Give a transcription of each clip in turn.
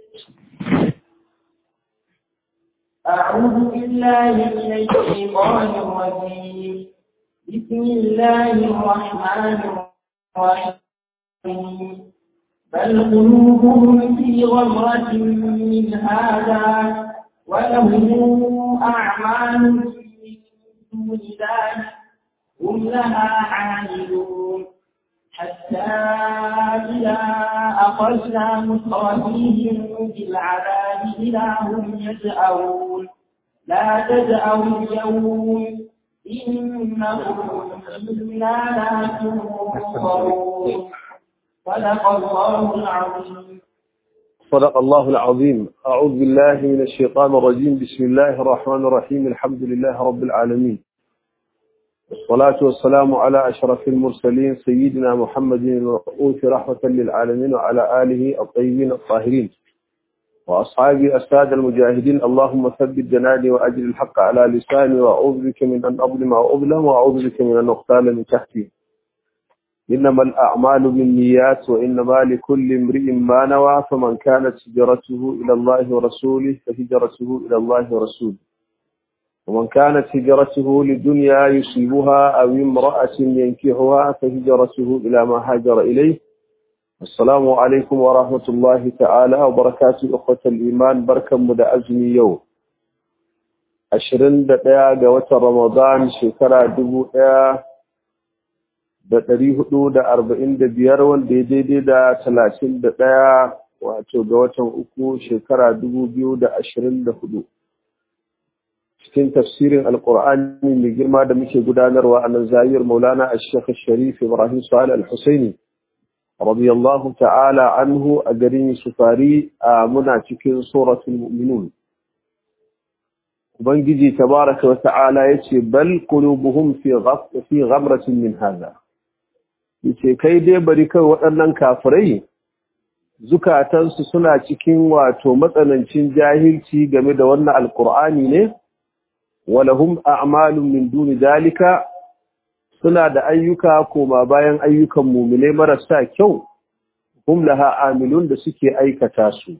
أعوذ بالله من الشيطان الرجيم بسم الله الرحمن الرحيم بل قلوبهم في غمرة من هذا ولهم أعمال من دون ذلك هم لها عاملون حتى إذا أخذنا مترفيهم بالعذاب إذا هم يجأرون لا تجأروا اليوم إنهم منا لا تنصرون صدق الله العظيم صدق الله العظيم أعوذ بالله من الشيطان الرجيم بسم الله الرحمن الرحيم الحمد لله رب العالمين والصلاة والسلام على أشرف المرسلين سيدنا محمد المبعوث رحمة للعالمين وعلى آله الطيبين الطاهرين وأصحابه السادة المجاهدين اللهم ثبت جناني وأجل الحق على لساني وأعوذ بك من أن أظلم أو أظلم وأعوذ بك من أن أغتال من تحتي إنما الأعمال بالنيات وإنما لكل امرئ ما نوى فمن كانت هجرته إلى الله ورسوله فهجرته إلى الله ورسوله ومن كانت هجرته لدنيا يصيبها أو امرأة ينكحها فهجرته إلى ما هاجر إليه السلام عليكم ورحمة الله تعالى وبركاته أخوة الإيمان بركة مدى أزمي يوم ashirin da ɗaya ga watan Ramadan shekara dubu ɗaya da ɗari hudu da arba'in da biyar wanda ya daidai da talatin da ɗaya wato ga watan uku shekara dubu biyu da ashirin da hudu. cikin tafsirin alkur'ani mai girma da muke gudanarwa a nan zayir maulana a shekha sharif ibrahim su'ala al-husaini radiyallahu ta'ala anhu a garin sufari a muna cikin suratul mu'minun ubangiji tabaraka wa ta'ala yace bal qulubuhum fi fi ghamratin min hadha yace kai dai bari kai waɗannan kafirai zukatansu suna cikin wato matsanancin jahilci game da wannan alkur'ani ne walahum a'malun min duni dalika suna da ayyuka koma bayan ayyukan mumine marasa kyau hum laha amilun da suke aikata su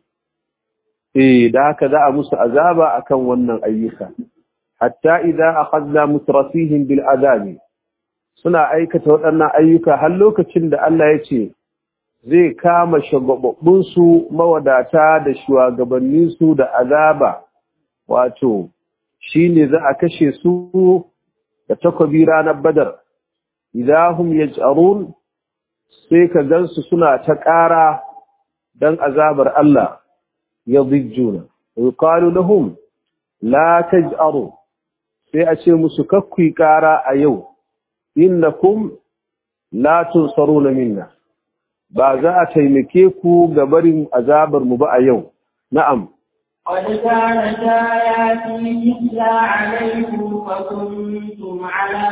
eh da haka za a musu azaba akan wannan ayyuka hatta idza akhadna mutrafihim bil adabi suna aikata waɗannan ayyuka har lokacin da Allah ya ce zai kama shagababbun su mawadata da shugabannin su da azaba wato shi ne za a kashe su da takobi ranar badar idahum yaj'arun sai ka gansu suna ta ƙara dan azabar Allah yadhijjuna yuqalu lahum la taj'aru sai a ce musu kakkui ƙara a yau innakum la tunsaruna minna ba za a taimake ku ga barin azabar mu ba a yau na'am قد كانت آياتي تتلى عليكم فكنتم على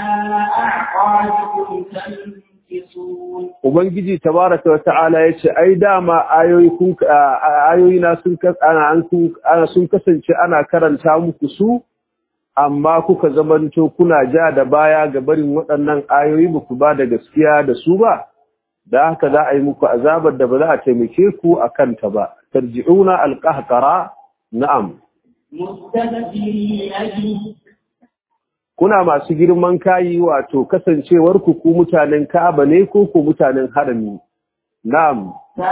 أعقابكم تنكصون Ubangiji tabaraka wa ta'ala ya ce, Ai, dama ayoyi na sun kasance ana karanta muku su, amma kuka zamanto kuna ja da baya ga barin waɗannan ayoyi ba ku ba da gaskiya da su ba, da haka za a yi muku azabar da ba za a taimake ku a kanta ba. Tarji'una alƙahƙara Na'am. Kuna masu girman kayi wato kasancewar ku ku mutanen Ka'aba ne ko ku mutanen harami. Na'am.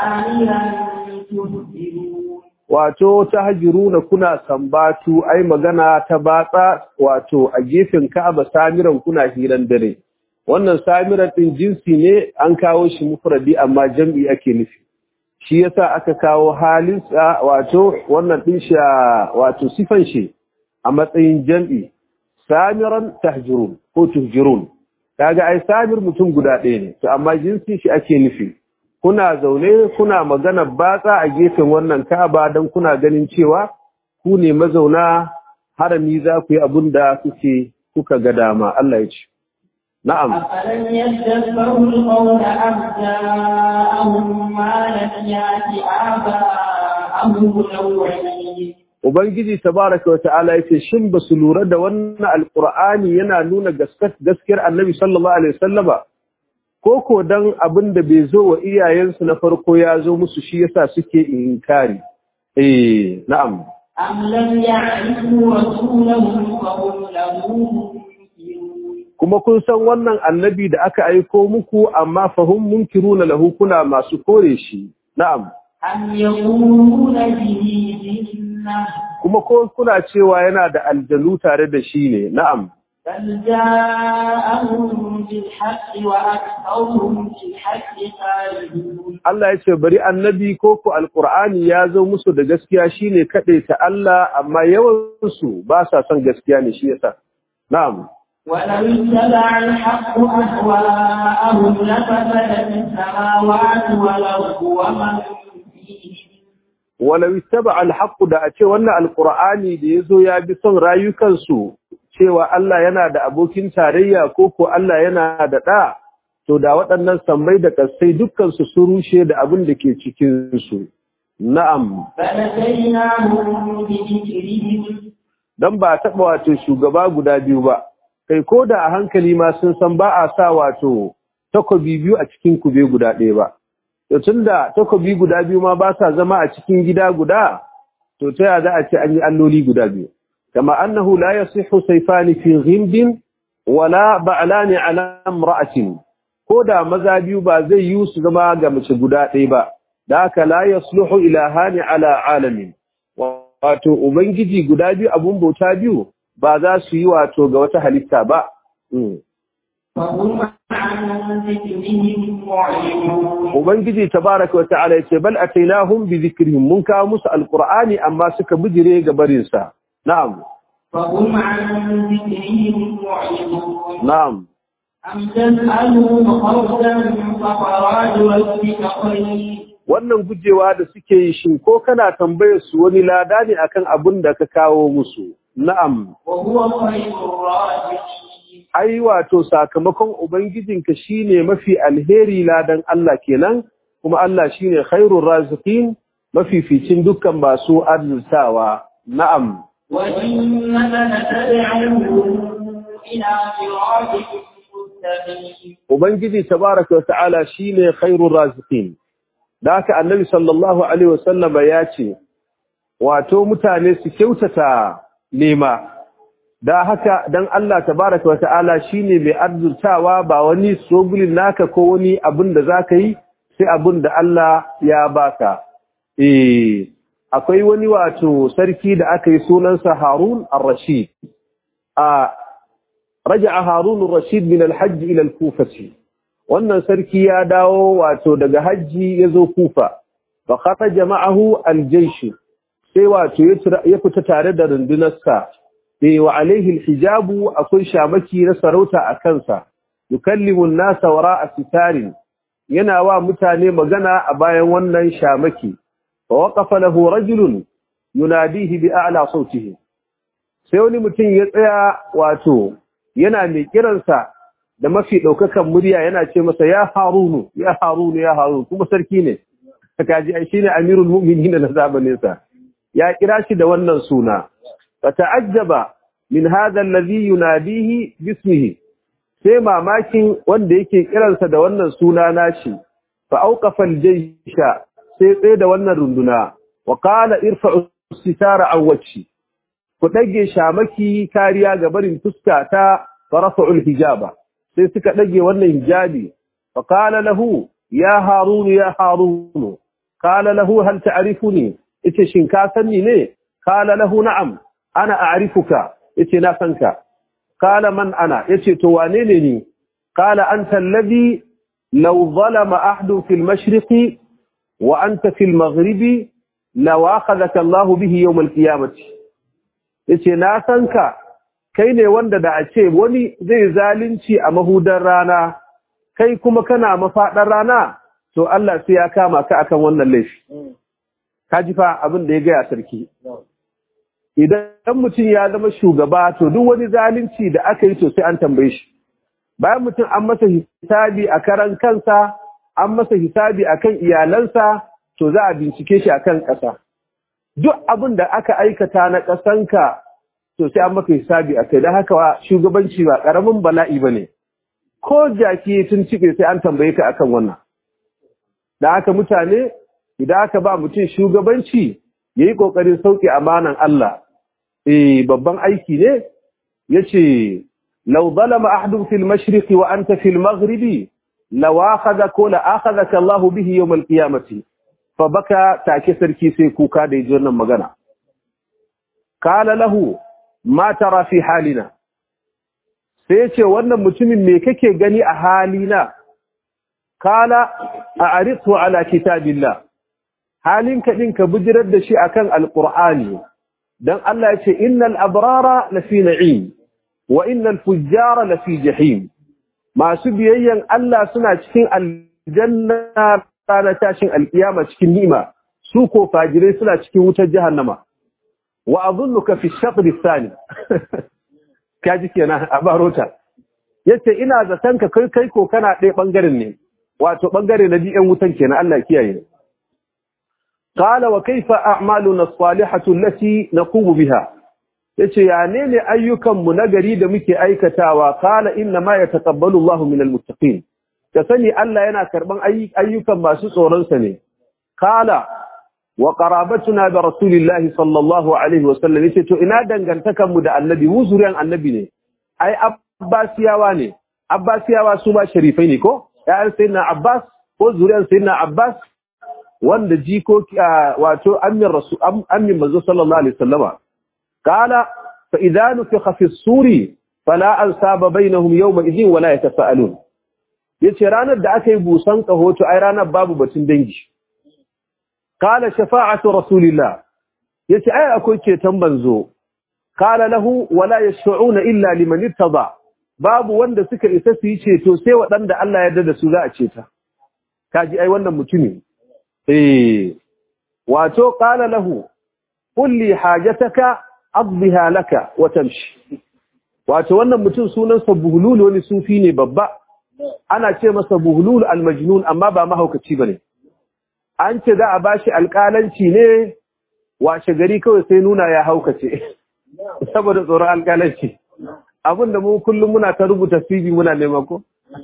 Wato ta hajiruna kuna sambatu ai magana ta batsa wato a gefen Ka'aba samiran kuna hiran dare. Wannan samiran ɗin jinsi ne an kawo shi mufradi amma jam'i ake nufi. shi yasa aka kawo halin wato wannan din shi wato sifan shi a matsayin jam'i samiran tahjurun ko tuhjurun kaga ai samir mutum guda ɗaya ne to amma jinsi shi ake nufi kuna zaune kuna magana batsa a gefen wannan Ka'aba dan kuna ganin cewa ku ne mazauna harami za ku yi abin da kuke kuka ga dama Allah ya ce نعم أفلم يدبروا القول أم جاءهم ما لم يأت آباءهم الأولين Ubangiji tabaraka wa ta'ala yace shin basu lura da wannan alqur'ani yana nuna gaskiyar Annabi sallallahu alaihi wasallama ko ko dan abin da bai zo wa iyayensu na farko ya zo musu shi yasa suke inkari eh na'am أم لم يعرفوا رسولهم فهم له منكرون kuma kun san wannan annabi da aka aiko muku amma fahum munkiruna lahu kuna masu kore shi na'am أم يقولون به جنة kuma ko kuna cewa yana da aljanu tare da shi ne na'am بل جاءهم بالحق وأكثرهم بالحق خالدون Allah ya ce bari annabi ko ku alqur'ani ya zo musu da gaskiya shine kade ta Allah amma yawan su ba sa son gaskiya ne shi yasa na'am ولو اتبع الحق أهواءهم لفسدت السماوات والأرض ومن فيهن walau ittaba alhaq da a ce wannan alqur'ani da yazo ya bi son rayukansu cewa Allah yana da abokin tarayya ko ko Allah yana da da to da waɗannan sammai da kasai dukkan su su rushe da abin da ke cikin su na'am فأتيناهم بذكرهم dan ba taɓa wato shugaba guda biyu ba kai ko da a hankali ma sun san ba a sa wato takobi biyu a cikin kube guda ɗaya ba to tunda takobi guda biyu ma ba sa zama a cikin gida guda to ta yaya za a ce an yi alloli guda biyu kama annahu la yasihu sayfani fi ghimdin wala ba'lani ala imra'atin ko da maza biyu ba zai yi su zama ga mace guda ɗaya ba da haka la yasluhu ilahani ala alamin wato ubangiji guda biyu abun bauta biyu ba za su yi wato ga wata halitta ba Mm. فهم عن ذكرهم معرضون ubangiji tabaraka wata'ala yace bal atainahum bi dhikrihim mun kawo musu alqur'ani amma suka bijire ga barin sa na'am فهم عن ذكرهم معرضون na'am أم تسألهم خرجا فخراج ربك خير wannan gujewa da suke yi shin ko kana tambayar su wani lada ne akan abin da ka kawo musu na'am وهو خير الرازقين ai wato sakamakon ubangijinka shine mafi alheri ladan Allah kenan kuma Allah shine khairur raziqin mafificin dukkan masu arzikawa na'am وإنك لتدعوهم إلى صراط مستقيم ubangiji tabaraka wa ta'ala shine khairur raziqin da haka annabi sallallahu alaihi wasallama ya ce wato mutane su kyautata nema da haka dan Allah tabaraka wa ta'ala shine mai arzurtawa ba wani sogulin naka ko wani abin da zaka yi sai abin da Allah ya baka eh akwai wani wato sarki da aka yi sunansa Harun ar-Rashid a raja'a Harun ar-Rashid min al-Hajj ila al-Kufa wannan sarki ya dawo wato daga hajji yazo Kufa fa kharaja ma'ahu al-jaysh sai wato ya fita tare da rundunarsa sai wa alaihi al-hijabu akwai shamaki na sarauta a kansa yukallimu an-nasa wara'a sitarin yana wa mutane magana a bayan wannan shamaki fa waqafa lahu rajulun yunadihi bi a'la sautihi sai wani mutum ya tsaya wato yana mai kiransa da mafi daukakan murya yana ce masa ya harunu ya harunu ya harunu kuma sarki ne kaji ai shine amirul mu'minin na zamanin sa ya kira shi da wannan suna fata'ajjaba min hadha alladhi yunadihi bismihi sai mamakin wanda yake kiransa da wannan suna nashi fa auqafa aljaysha sai tsaye da wannan runduna wa qala irfa'u sitara an wajhi ku dage shamaki kariya ga barin fuska ta farafa'u alhijaba sai suka dage wannan hijabi fa qala lahu ya harun ya harun qala lahu hal ta'rifuni yace shin ka sanni ne qala lahu na'am ana a'rifuka yace na sanka qala man ana yace to wane ne ni qala anta alladhi law zalama ahadun fil mashriqi wa anta fil maghribi law akhadhaka Allah bihi yawm al qiyamati yace na sanka kai ne wanda da a ce wani zai zalunci a mahudar rana kai kuma kana mafadar rana to Allah sai ya kama ka akan wannan laifi kaji fa abin da ya ga sarki idan mutum ya zama shugaba to duk wani zalunci da aka yi to sai an tambaye shi bayan mutum an masa hisabi a karan kansa an masa hisabi akan iyalansa to za a bincike shi akan ƙasa duk abin da aka aikata na ƙasanka to sai an maka hisabi akai dan haka shugabanci ba ƙaramin bala'i bane ko jaki tun cike sai an tambaye ka akan wannan da haka mutane idan aka ba mutum shugabanci yayi kokarin sauke amanan Allah eh babban aiki ne yace law zalama ahadun fil mashriqi wa anta fil maghribi law akhadaka la akhadaka Allah bihi yawm al qiyamati fa baka take sarki sai kuka da yaji wannan magana kala lahu ma tara fi halina sai yace wannan mutumin me kake gani a halina kala a'ridu ala kitabillah halinka din ka bijirar da shi akan alqur'ani dan Allah yace innal abrara lafi na'im wa innal fujjara lafi jahim masu biyayyan Allah suna cikin aljanna ranar tashin alkiyama cikin ni'ima su ko fajirai suna cikin wutar jahannama wa adhunnuka fi shatr athani kaji kenan a barota yace ina zaton ka kai kai ko kana ɗaya bangaren ne wato bangare na biyan wutan kenan Allah kiyaye qala wa kayfa a'maluna as-salihatu allati naqumu biha yace ya ne ne ayyukan mu nagari da muke aikatawa qala inna ma yataqabbalu Allahu minal muttaqin ka sani Allah yana karban ayyukan masu tsoron sa ne qala wa qarabatuna bi rasulillahi sallallahu alaihi wasallam yace to ina dangantakan mu da annabi mu zuriyan annabi ne ai abbasiyawa ne abbasiyawa su ba sharifai ne ko ya'an sayyidina abbas ko zuriyan sayyidina abbas wanda jikoki wato ammin rasul ammin manzo sallallahu alaihi wasallama qala fa idza nufikha fi suri fala ansaba bainahum yawma idhin wala yatasaalun yace ranar da aka yi busan kahoto ai ranar babu batun dangi qala shafa'atu rasulillah yace ai akwai ceton banzo qala lahu wala yashfa'una illa liman irtada babu wanda suka isa su yi ceto sai waɗanda Allah ya yarda da su za a ceta kaji ai wannan mutumi eh wato qala lahu qul li hajataka adbiha laka wa tamshi wato wannan mutum sunansa buhlul wani sufi ne babba ana ce masa buhlul almajnun amma ba mahaukaci bane an ce za a bashi alƙalanci ne washe gari kawai sai nuna ya haukace saboda tsoron alƙalanci abinda mu kullum muna ta rubuta CV muna nema ko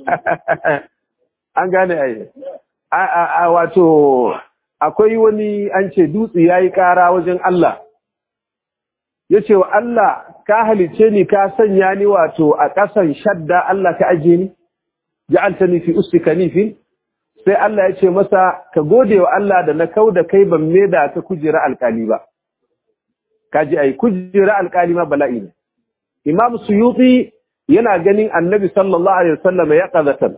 an gane ai a wato akwai wani an ce dutse yayi ƙara wajen Allah yace wa Allah ka halice ni ka sanya ni wato a ƙasan shadda Allah ka aje ni ja'altani fi ustika nifin sai Allah ya ce masa ka gode wa Allah da na kauda kai ban da ka kujera alƙali ba kaji ai kujera alƙali ma bala'i ne Imam Suyuti yana ganin Annabi sallallahu alaihi wasallam ya qazatan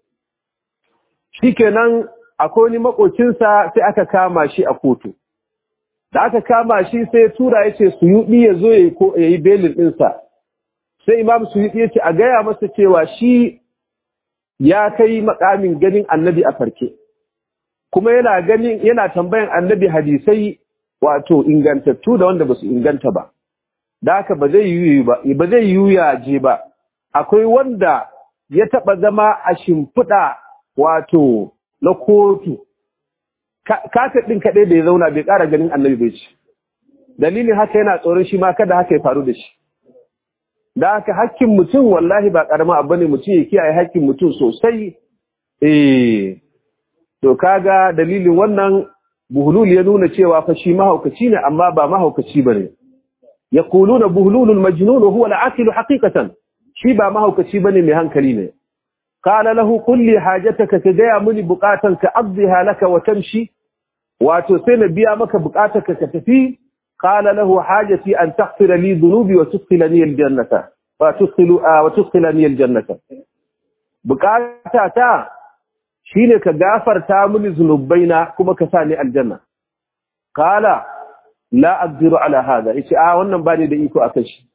shikenan akwai wani makocinsa sai aka kama shi a kotu da aka kama shi sai tura yace Suyuti ya zo yayi belin ɗinsa. sai Imam Suyuti yace a gaya masa cewa shi ya kai makamin ganin Annabi a farke kuma yana ganin yana tambayan Annabi hadisai wato ingantattu da wanda basu inganta ba da haka ba zai yi ba ba zai yi ya je ba akwai wanda ya taba zama a shimfiɗa wato na kotu kaka ɗin kaɗai da ya zauna bai ƙara ganin annabi bai ci dalilin haka yana tsoron shi ma kada haka ya faru da shi da haka hakkin mutum wallahi ba ƙarama abu ne mutum ya kiyaye hakkin mutum sosai eh to kaga dalilin wannan buhulul ya nuna cewa fa shi mahaukaci ne amma ba mahaukaci bane yaquluna buhululul majnun huwa al-aqil haqiqatan shi ba mahaukaci bane mai hankali ne qala lahu qul li hajataka ka gaya muni bukatanka abdiha laka wa tamshi wato sai na biya maka bukatarka ka tafi qala lahu hajati an taghfira li dhunubi wa tudkhilani al-jannata wa tudkhilu wa tudkhilani al-jannata bukatata shine ka gafarta mini zunubaina kuma ka sa ni aljanna qala la aqdiru ala hada yace a wannan bani da iko akan shi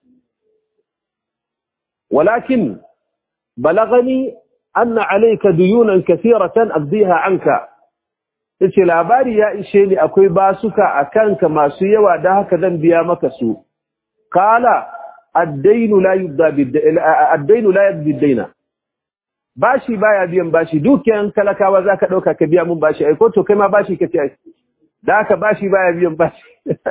walakin balagani anna alayka duyunan kathiratan aqdiha anka yace labari ya ishe ni akwai basuka akanka masu yawa da haka zan biya maka su qala ad-daynu la yudda bid-daynu la yudda bid-dayna bashi baya biyan bashi dukiyan talakawa zaka dauka ka biya mun bashi ai ko to kai ma bashi kace ai da haka bashi baya biyan bashi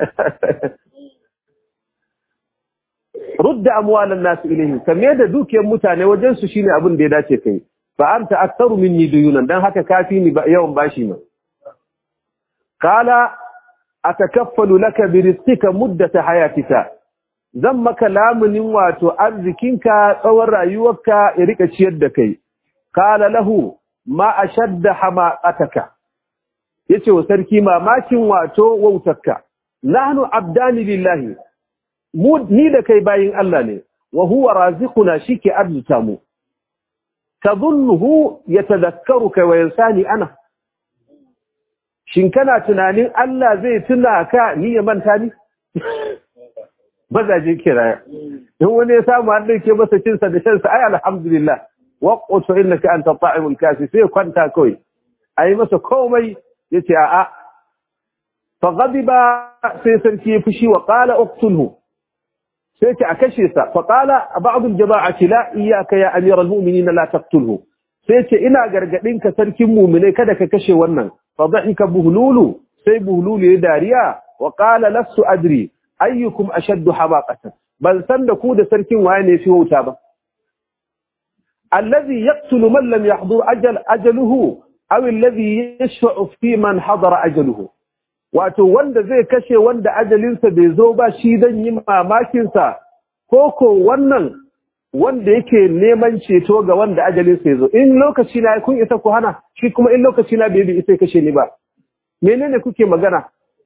rudda amwalan nas ilayhi kame da dukiyan mutane wajen su shine abin da ya dace kai fa anta aktharu minni duyunan dan haka kafi ni yawan bashi ne kala atakaffalu laka bi rizqika muddata hayatika zan maka lamunin wato arzikinka tsawon rayuwarka ya rika ciyar da kai qala lahu ma ashadda hamaqataka yace wa sarki mamakin wato wautarka nahnu abdani lillahi mu ni da kai bayin Allah ne wa huwa raziquna shike arzuta mu tadhunnuhu yatadhakkaruka wa yansani ana shin kana tunanin Allah zai tuna ka ni ya manta ni mazaje kiraya in wani ya samu an dauke masa cin sa da shan sa ai alhamdulillah waqtu innaka anta ta'imul kasi sai kwanta kai ai masa komai yace a'a fa ghadiba sai sarki ya fushi wa qala uqtulhu sai ce a kashe sa fa qala ba'd al-jama'ati la iyyaka ya amiral mu'minin la taqtulhu sai ce ina gargadin ka sarkin mu'minai kada ka kashe wannan fa dhahika buhlulu sai buhlulu ya dariya wa qala lastu adri ayyukum ashaddu habaqatan ban san da ku da sarkin waye ne fi wuta ba alladhi yaqtulu man lam yahdur ajal ajaluhu aw alladhi yashfa'u fi man hadara ajaluhu wato wanda zai kashe wanda ajalinsa bai zo ba shi dan yi mamakin sa koko wannan wanda yake neman ceto ga wanda ajalinsa ya zo in lokaci na kun isa ku hana shi kuma in lokaci na bai bi isa kashe ni ba menene kuke magana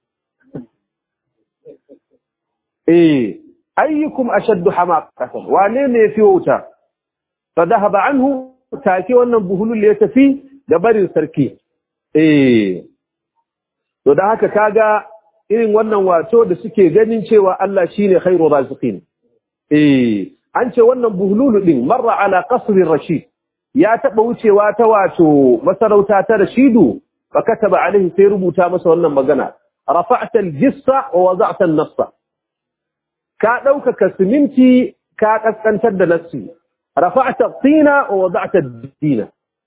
eh ayyukum ashaddu hamaqatan wane ne yafi wuta fa dhahaba anhu take wannan buhulul ya tafi da barin sarki eh to dan haka kaga irin wannan wato da suke ganin cewa Allah shine khairu raziqin eh an ce wannan buhulul din marra ala qasr rashid ya taba wucewa ta wato masarauta ta rashidu fa kataba alaihi sai rubuta masa wannan magana rafa'ta al-jissa wa wada'ta an-nassa ka ɗaukaka siminti ka ƙasƙantar da nassi rafa'ta tsina wa wada'ta dina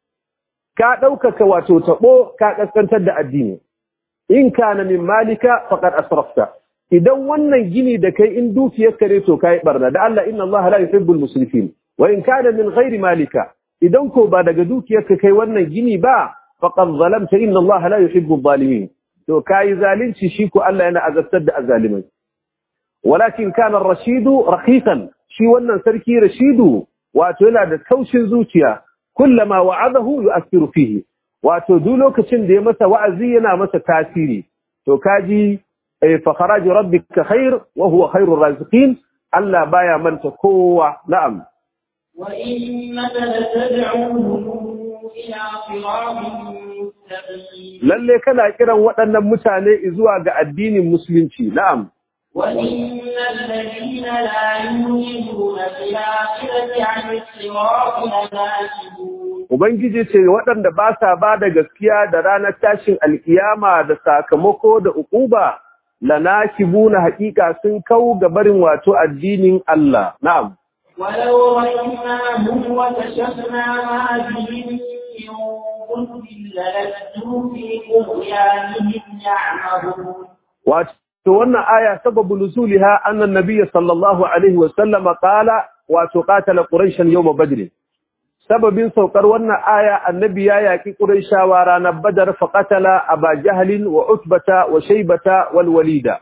ka ɗaukaka wato taɓo ka ƙasƙantar da addini in kana min malika faqad asrafta idan wannan gini da kai in dukiyar kare to kai barna da Allah inna Allah la yuhibbul musrifin wa in kana min ghairi malika idan ko ba daga dukiyar ka kai wannan gini ba faqad zalamta inna Allah la yuhibbul zalimin to kai zalunci shi ko Allah yana azabtar da azalimai walakin kana rashidu raqiqan shi wannan sarki rashidu wato yana da kaushin zuciya kullama wa'adahu yu'athiru fihi wato duk lokacin da ya masa wa'azi yana masa tasiri to kaji fa kharaju rabbika khair wa huwa khairur raziqin Allah baya manta kowa na'am wa innaka latad'uhum ila siratin mustaqim lalle kana kiran waɗannan mutane zuwa ga addinin musulunci na'am وإن الذين لا يؤمنون بالآخرة عن الصراط لناكبون Ubangiji ce waɗanda ba sa ba da gaskiya da ranar tashin alkiyama da sakamako da ukuba lanakibu na haƙiƙa sun kau ga barin wato addinin Allah. Na'am. ولو رحمناهم وكشفنا ما بهم من ضر للجوا في طغيانهم يعمهون Wato wannan aya sababu nuzuliha annan nabiyyi sallallahu alaihi wa sallama qala wato qatala quraishan yawm badr. sababin saukar wannan aya annabi ya yaki quraishawa ranar badar fa qatala aba jahlin wa utbata wa shaybata wal walida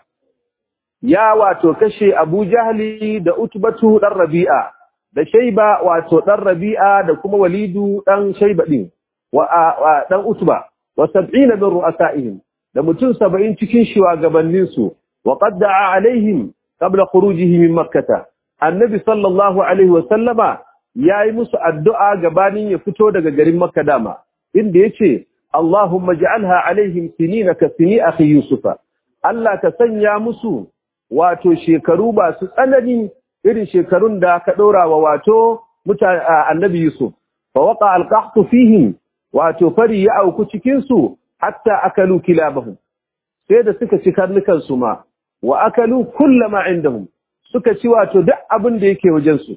ya wato kashe abu jahli da utbatu dan rabi'a da shayba wato dan rabi'a da kuma walidu dan shayba din wa dan utba wa 70 min ru'asaihim da mutum 70 cikin shugabannin su wa qad da'a alaihim qabla khurujihi min makkah annabi sallallahu alaihi wa sallama ya yi musu addu'a gabanin ya fito daga garin Makka dama, inda ya ce, Allahumma ja'alha alaihim sinina ka sini akhi Yusufa, Allah ka sanya musu wato shekaru ba su tsanani irin shekarun da ka ɗora wa wato annabi Yusuf, fa waka alƙahtu fihim wato fari ya auku cikinsu hatta akalu kilabahum sai da suka ci karnukansu ma, wa akalu kullama indahum suka ci wato duk abin da yake wajensu.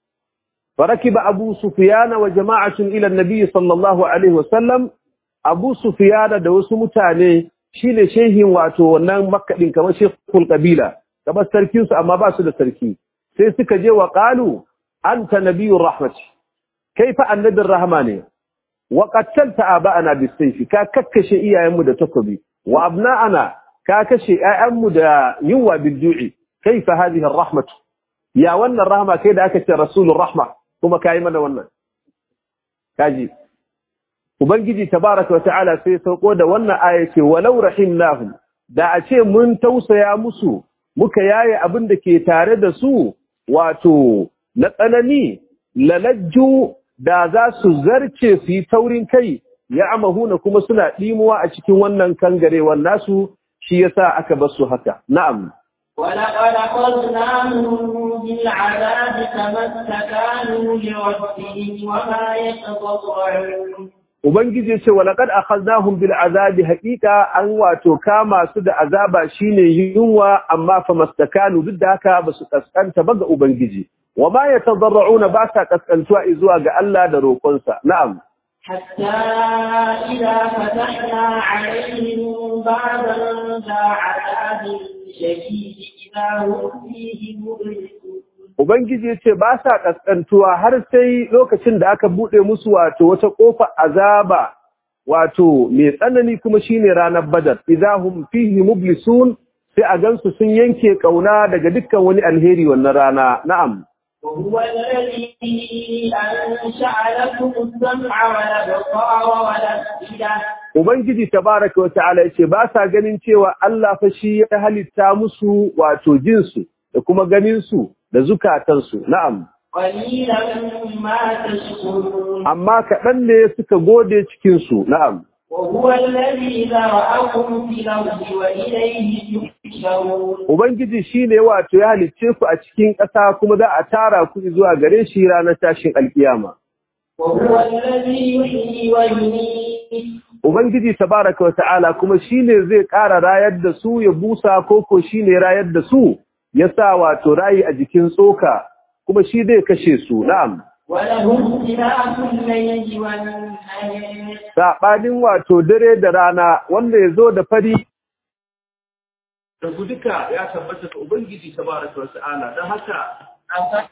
فركب أبو سفيان وجماعة إلى النبي صلى الله عليه وسلم أبو سفيان دوس متاني شين شيخ واتو ونان مكة دين كما شيخ القبيلة كما سركيوس أما باسو دا سركي سيسك جي وقالوا أنت نبي الرحمة كيف النبي الرحمن وقتلت آباءنا بالسيف كاكك شيئا يمد تكبي وأبناءنا ka kashe ƴaƴanmu da yunwa bil ju'i kaifa hadhihi ar-rahmah ya wannan rahma kai da aka ce rasulur rahma kuma kai mana wannan kaji ubangiji tabaraka wa ta'ala sai sauko da wannan aya ce walau rahimnahum da a ce mun tausaya musu muka yaye abin da ke tare da su wato na tsanani lalajju da za su zarce su yi taurin kai ya amahuna kuma suna ɗimuwa a cikin wannan kangarewar nasu shi yasa aka bar su haka na'am ولقد أخذناهم بالعذاب فما استكانوا لربهم وما يتضرعون Ubangiji ya ce wa laqad akhadnahum bil azabi haqiqa an wato kama su da azaba shine yunwa amma fa mastakanu duk da haka basu kaskanta ba ga Ubangiji wa ma yatadarruna ba sa kaskantuwa zuwa ga Allah da roƙonsa na'am حتى إذا فتحنا عليهم بابا ذا عذاب شديد إذا هم فيه مبلسون Ubangiji ya ce ba sa ƙasƙantuwa har sai lokacin da aka buɗe musu wato wata ƙofa azaba wato mai tsanani kuma shine ranar badar idahum fihi mublisun sai a gansu sun yanke ƙauna daga dukkan wani alheri wannan rana na'am وهو الذي أنشأ لكم السمع والأبصار والأفئدة Ubangiji tabaraka wa ta'ala yace ba sa ganin cewa Allah fa shi ya halitta musu wato jinsu da kuma ganin su da zukatansu na'am قليلا ما تشكرون amma kaɗan ne suka gode cikin su na'am وهو الذي ذرأكم في الأرض وإليه تحشرون Ubangiji shi ne wato ya halicce ku a cikin ƙasa kuma za a tara ku zuwa gare shi ranar tashin alkiyama. وهو الذي يحيي ويميت Ubangiji tabaraka wa ta'ala kuma shi ne zai ƙara rayar da su ya busa koko shi ne rayar da su ya sa wato rayi a jikin tsoka kuma shi zai kashe su na'am. وله اختلاف الليل والنهار Saɓanin wato dare da rana wanda ya zo da fari da duka ya tabbata ga Ubangiji tabaraka wa ta'ala don haka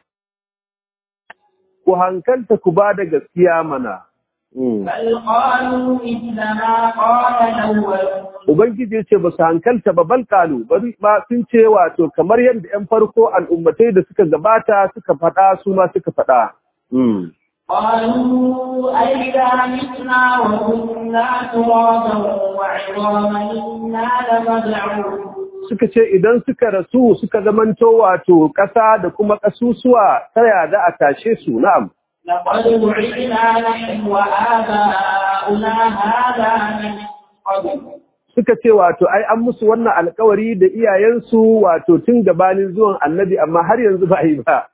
ku hankalta ku ba da gaskiya mana. Mm. بل قالوا مثل ما قال الأول Ubangiji ya ce ba su hankalta ba balkalu bari ma sun ce wato kamar yadda ‘yan farko al'ummatai da suka gabata suka faɗa su ma suka faɗa. Mm. قالوا أئذا متنا وكنا ترابا وعظاما إنا لمبعوثون Suka ce idan suka rasu suka zamanto wato ƙasa da kuma ƙasusuwa ta yada a tashe su na'am. لقد وعدنا نحن وآباؤنا هذا من قبل Suka ce wato ai an musu wannan alkawari da iyayensu wato tun gabanin zuwan annabi amma har yanzu ba a yi ba.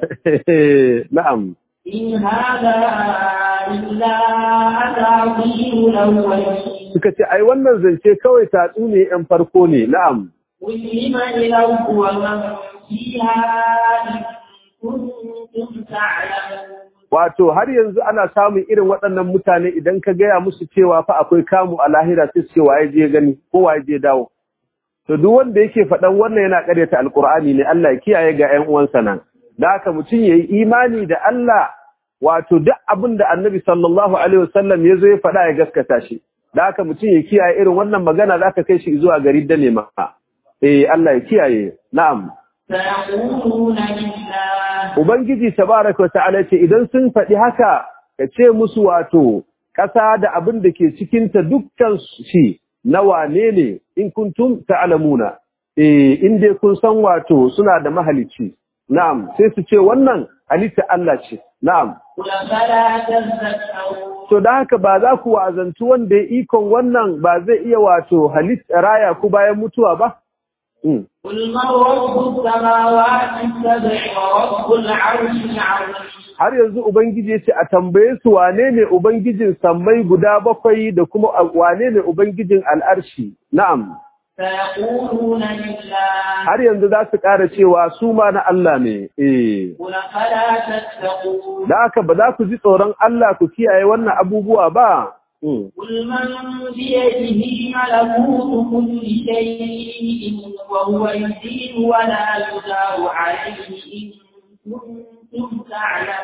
Na'am. إن هذا إلا أساطير الأولين Suka ce ai wannan zance kawai tatsu ne ‘yan farko ne na'am. قل لمن الأرض ومن فيها إن كنتم تعلمون Wato har yanzu ana samun irin waɗannan mutane idan ka gaya musu cewa fa akwai kamu a lahira sai su ce waye je gani ko waye je dawo. To duk wanda yake faɗan wannan yana ƙaryata alƙur'ani ne Allah ya kiyaye ga ƴan uwansa nan. Da haka mutum ya yi imani da Allah wato duk abin da Annabi sallallahu alaihi wasallam ya zo ya faɗa ya gaskata shi. Da haka mutum ya kiyaye irin wannan magana za ka kai shi zuwa gari da nema. Eh Allah ya kiyaye. Na'am. سيقولون لله Ubangiji tabaraka wa ta'ala ce idan sun faɗi haka ka ce musu wato ƙasa da abin da ke cikinta dukkan shi na wane ne in kuntum ta'lamuna eh in dai kun san wato suna da mahalicci na'am sai su ce wannan halitta Allah ce na'am قل فلا تذكرون to da haka ba za ku wa'azantu wanda ya ikon wannan ba zai iya wato halitta raya ku bayan mutuwa ba Mm. قل من رب السماوات السبع ورب العرش العظيم har yanzu Ubangiji ya ce a tambaye su wane ne Ubangijin sammai guda bakwai da kuma wane ne Ubangijin al'arshi, na'am, سيقولون لله har yanzu za su ƙara cewa su ma na Allah ne, eh, قل فلا تتقون da haka ba za ku ji tsoron Allah ku kiyaye wannan abubuwa ba. Mm. قل من بيده ملكوت كل شيء وهو يزيد ولا يدار عليه إن كنتم تعلمون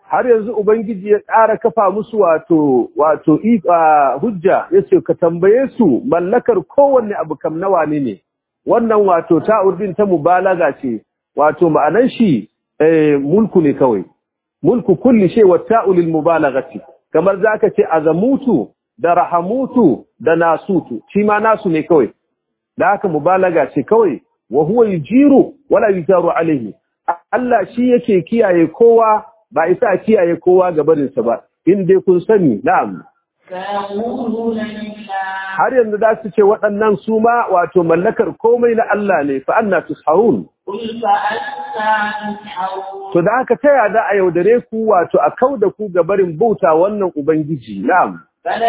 har yanzu ubangiji ya ƙara kafa musu wato wato hujja yace ka tambaye su mallakar kowanne abu kam nawa ne ne wannan wato ta'urdin ta mubalaga ce wato ma'anan shi mulku ne kawai mulku kulli shay wa ta'u lil mubalaghati kamar zaka ce azamutu da rahamutu da nasutu shi ma nasu ne kawai da haka mubalaga ce kawai wa huwa yujiru wala yujaru alaihi Allah shi yake kiyaye kowa ba isa kiyaye kowa ga barinsa ba in dai kun sani na'am har yanzu za su ce waɗannan su ma wato mallakar komai na Allah ne fa anna tusharun to da haka taya za a yaudare ku wato a kauda ku ga barin bauta wannan ubangiji na'am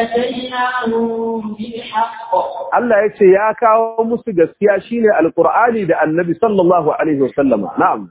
Allah ya ce ya kawo musu gaskiya shine alqur'ani da annabi sallallahu alaihi wasallama na'am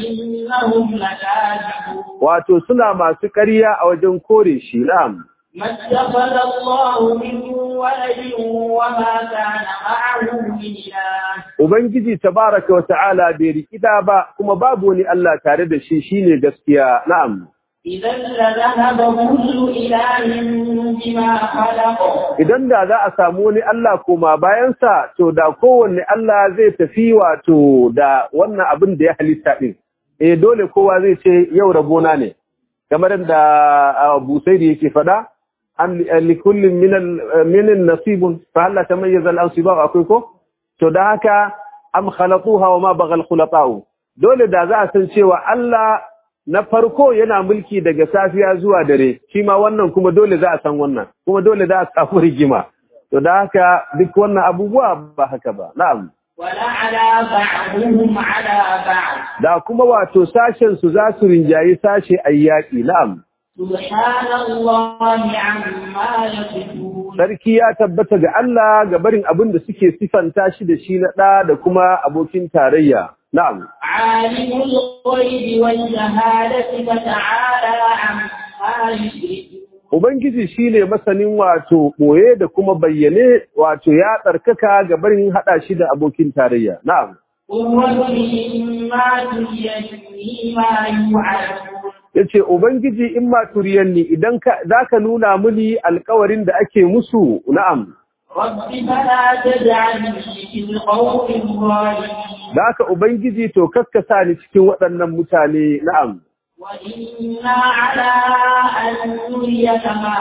wato suna masu ƙarya a wajen kore shi na'am ما اتخذ الله من ولد وما كان معه من إله Ubangiji tabaraka wa ta'ala bai rikida ba kuma babu wani Allah tare da shi shine gaskiya na'am إذا لذهب كل إله بما خلق idan da za a samu wani Allah koma bayansa to da kowanne Allah zai tafi wato da wannan abin da ya halitta din eh dole kowa zai ce yau rabona ne kamar da Busairi yake fada an likullin min min nasibun fa hal tamayyaza al-ansibah akwai ko to da haka am khalatuha wa ma baghal khulata'u dole da za a san cewa Allah na farko yana mulki daga safiya zuwa dare shi ma wannan kuma dole za a san wannan kuma dole za a samu rigima to da haka duk wannan abubuwa ba haka ba na'am ولعلى بعضهم على بعض da kuma wato sashen su za su rinjayi sashe ayyaki na'am سبحان الله عما يصفون sarki ya tabbata ga Allah ga barin abin da suke sifanta shi da shi na ɗa da kuma abokin tarayya na'am عالم الغيب والشهادة فتعالى عما يشركون Ubangiji shi ne masanin wato ɓoye da kuma bayyane wato ya tsarkaka ga barin haɗa shi da abokin tarayya. Na'am. قل ربي إما تريني ما يوعدون Ya ce, Ubangiji in ma turiyanni idan za ka nuna mini alkawarin da ake musu, na'am. رب فلا تجعلني في القوم الظالمين Da haka Ubangiji to kaskasa ni cikin waɗannan mutane, na'am. وإنا على أن نريك ما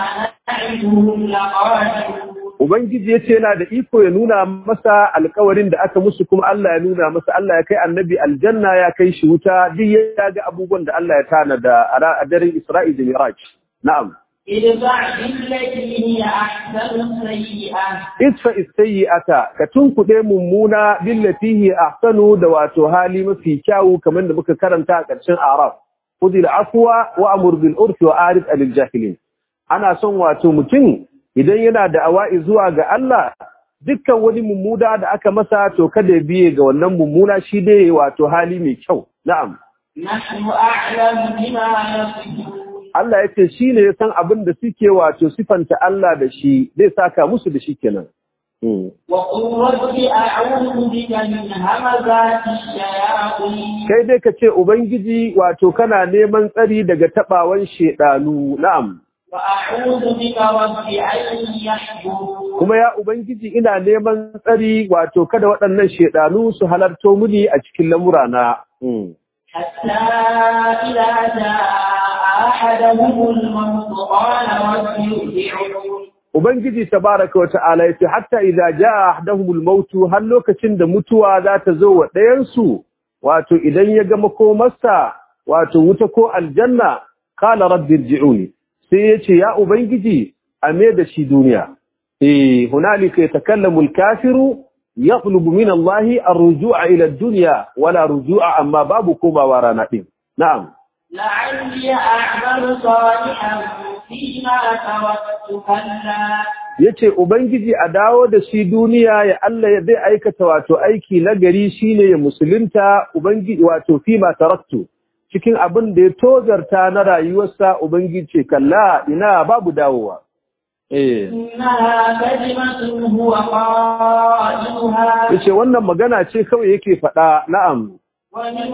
نعدهم لقادرون Ubangiji ya ce yana da iko ya nuna masa alkawarin da aka musu kuma Allah ya nuna masa Allah ya kai annabi aljanna ya kai shi wuta duk ya ga abubuwan da Allah ya tanada a ra- a daren Isra'i da Miraj. Na'am. ادفع بالتي هي أحسن السيئة Isfa ata ka tunkuɗe mummuna billati hi ahsanu da wato hali mafi kyawu kamar da muka karanta a ƙarshen Araf. Khudil afwa wa amur bil urfi wa arid anil jahilin. Ana son wato mutum idan yana da awa'i zuwa ga Allah dukkan wani mummuna da aka masa to kada ya biye ga wannan mummuna shi dai wato hali mai kyau. Na'am. نحن أعلم بما يصفون Allah ya ce shi ne ya san abin da suke wato sifanta Allah da shi zai saka musu da shi kenan. Hmm. وقل رب أعوذ بك من همزات الشياطين kai dai ka ce Ubangiji wato kana neman tsari daga taɓawan shedanu na'am وأعوذ بك رب أن يحضرون kuma ya Ubangiji ina neman tsari wato kada waɗannan shedanu su halarto muni a cikin lamurana Mm. حتى إذا جاء أحدهم الموت قال رب ارجعون Ubangiji tabaraka wa ta'ala yace hatta idza jaa ahaduhumul mautu har lokacin da mutuwa za ta zo wa ɗayan su wato idan ya ga makomarsa wato wuta ko aljanna qala rabbi irji'uni sai yace ya ubangiji a me da shi duniya eh hunalika yatakallamu al-kafiru yatlubu min Allah ar-ruju'a ila ad-dunya wala ruju'a amma babu komawa rana din na'am لعلي أعمل صالحا فيما تركت كلا yace ubangiji a dawo da shi duniya ya Allah ya zai aikata wato aiki na gari shine ya musulunta ubangiji wato fi ma taraktu cikin abin da ya tozarta na rayuwarsa ubangiji ce kalla ina babu dawowa eh إنها كلمة هو قائلها yace wannan magana ce kawai yake faɗa na'am ومن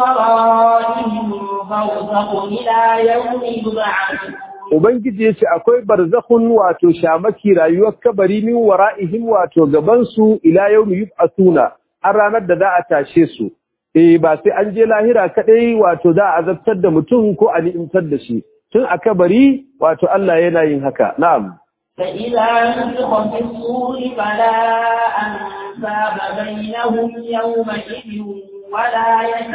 ورائهم برزخ إلى يوم يبعثون Ubangiji ya ce akwai barzakhun wato shamaki rayuwar kabari min wara'ihim wato gabansu ila yawmi yub'athuna har ranar da za a tashe su eh ba sai an je lahira kadai wato za a azabtar da mutum ko a ni'imtar da shi tun a kabari wato Allah yana yin haka na'am فإذا نفخ في الصور فلا أنساب بينهم يومئذ ولا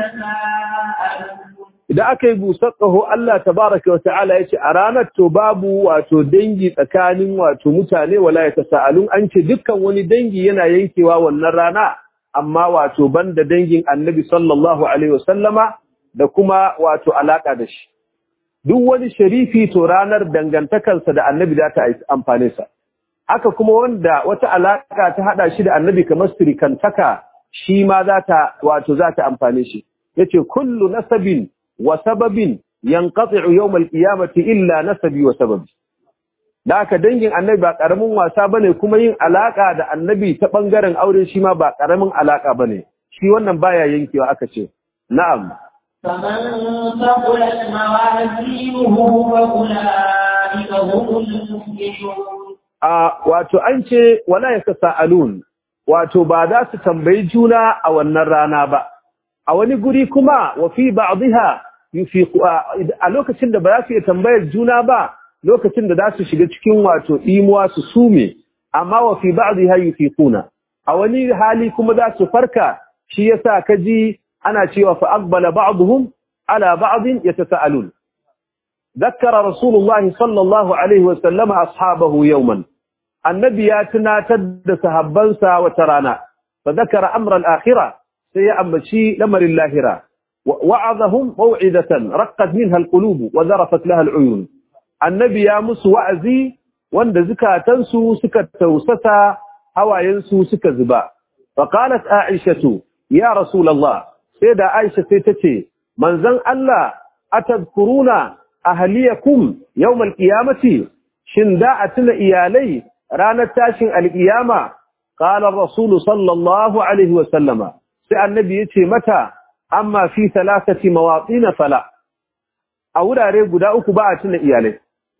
يتساءلون idan aka yi busar ƙaho Allah tabaraka wa ta'ala ya ce a ranar to babu wato dangi tsakanin wato mutane wala ya tasa'alun an ce dukkan wani dangi yana yankewa wannan rana amma wato banda dangin annabi sallallahu alaihi wasallama da kuma wato alaka da shi duk wani sharifi to ranar dangantakarsa da annabi za ta amfane sa haka kuma wanda wata alaka ta hada shi da annabi kamar sirikantaka shi ma za ta wato za ta amfane shi yace kullu nasabin wa sababin yanqati'u yawm al-qiyamati illa nasabi wa sababi da aka dangin annabi ba karamin wasa bane kuma yin alaka da annabi ta bangaren aure shi ma ba karamin alaka bane shi wannan baya yankewa aka ce na'am فمن ثقلت موازينه فأولئك هم المفلحون a wato an ce wala yatasaalun wato ba za su tambayi juna a wannan rana ba a wani guri kuma wa fi ba'dha yufiqu a lokacin da ba za su iya tambayar juna ba lokacin da za su shiga cikin wato imuwa su sume amma wa fi ba'dha yufiquna a wani hali kuma za su farka shi yasa kaji ana cewa fa aqbala ba'dhum ala ba'd yatasaalun ذكر رسول الله صلى الله عليه وسلم أصحابه يوما النبي ياتنا تد سهبنسا وترانا فذكر أمر الآخرة سيأمشي لمر اللاهرة وعظهم موعدة رقت منها القلوب وذرفت لها العيون النبي يامس وعزي وند زكاة تنسو سكت توسسا هوا ينسو سكت زبا فقالت عائشة يا رسول الله سيدة عائشة سيتتي من زن الله أتذكرون أهليكم يوم القيامة شنداء إيالي رانا تاشن القيامة قال الرسول صلى الله عليه وسلم sai annabi ya ce mata amma fi salasati mawatin fala a wurare guda uku ba a tuna iyalai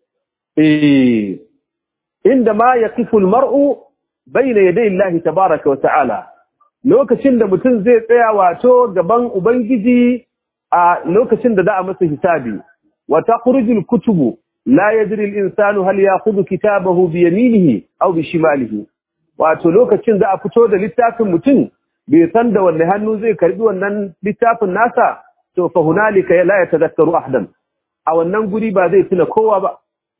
eh inda ma yaqifu almar'u bayna yaday Allah tabaaraka wa ta'ala lokacin da mutum zai tsaya wato gaban ubangiji a lokacin da za a masa hisabi wa takhrujul kutubu la yadri al-insanu hal ya'khudhu kitabahu bi yaminihi aw bi shimalihi wato lokacin da a fito da littafin mutum bai san da wanne hannu zai karbi wannan littafin nasa to fa hunalika la yatadhakkaru ahadan a wannan guri ba zai tuna kowa ba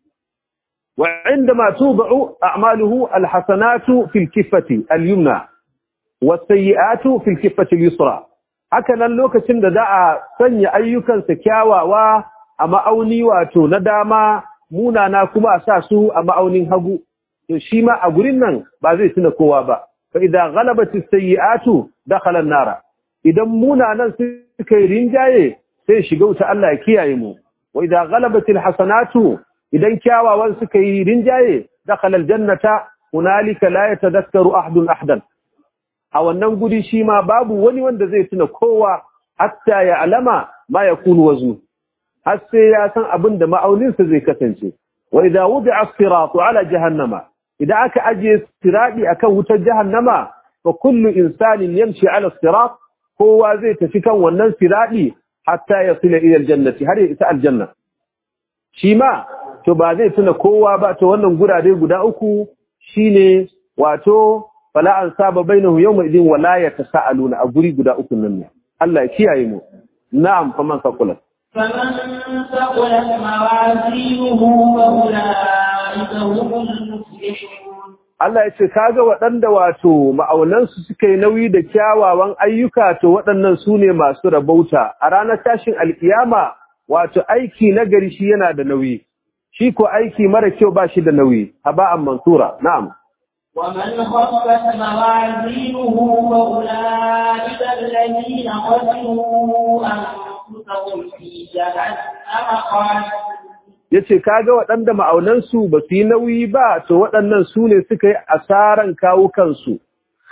wa indama tuba'u a'maluhu alhasanatu fil kiffati alyumna was-sayyi'atu fil kiffati al-yusra haka nan lokacin da za a sanya ayyukansa kyawawa a ma'auni wato na dama munana kuma a sa su a ma'aunin hagu to shi ma a gurin nan ba zai tuna kowa ba فإذا غلبت السيئات دخل النار idan munanan suka yi rinjaye sai shiga wuta Allah ya kiyaye mu wa idza ghalabatil hasanatu idan kyawawan suka yi rinjaye dakhala aljannata hunalika la yatadhakkaru ahadun ahadan a wannan guri shi ma babu wani wanda zai tuna kowa hatta ya alama ma yakunu waznu har sai ya san abin da ma'auninsa zai kasance wa idza wudi'a as-siratu ala jahannama idan aka ajiye siradi akan wutar jahannama fa kullu insanin yamshi ala sirat kowa zai tafi kan wannan siradi hatta yasila ila aljannati har ya isa aljanna shi ma to ba zai tuna kowa ba to wannan gurare guda uku shine wato fala an saba bainahu yawma idin wala yatasaaluna a guri guda uku nan ne Allah ya kiyaye mu na'am faman saqulat فمن ثقلت موازينه فأولئك هم المفلحون Allah ya ce kaga waɗanda wato ma'aunansu suka yi nauyi da kyawawan ayyuka to waɗannan su ne masu rabauta a ranar tashin alkiyama wato aiki na gari shi yana da nauyi shi ko aiki mara kyau ba shi da nauyi haba'an mansura na'am ومن خفت موازينه فأولئك الذين خسروا أنفسهم في جهنم خالدون yace kaga waɗanda ma'aunansu ba su yi nauyi ba to waɗannan su ne suka yi asaran kawo kansu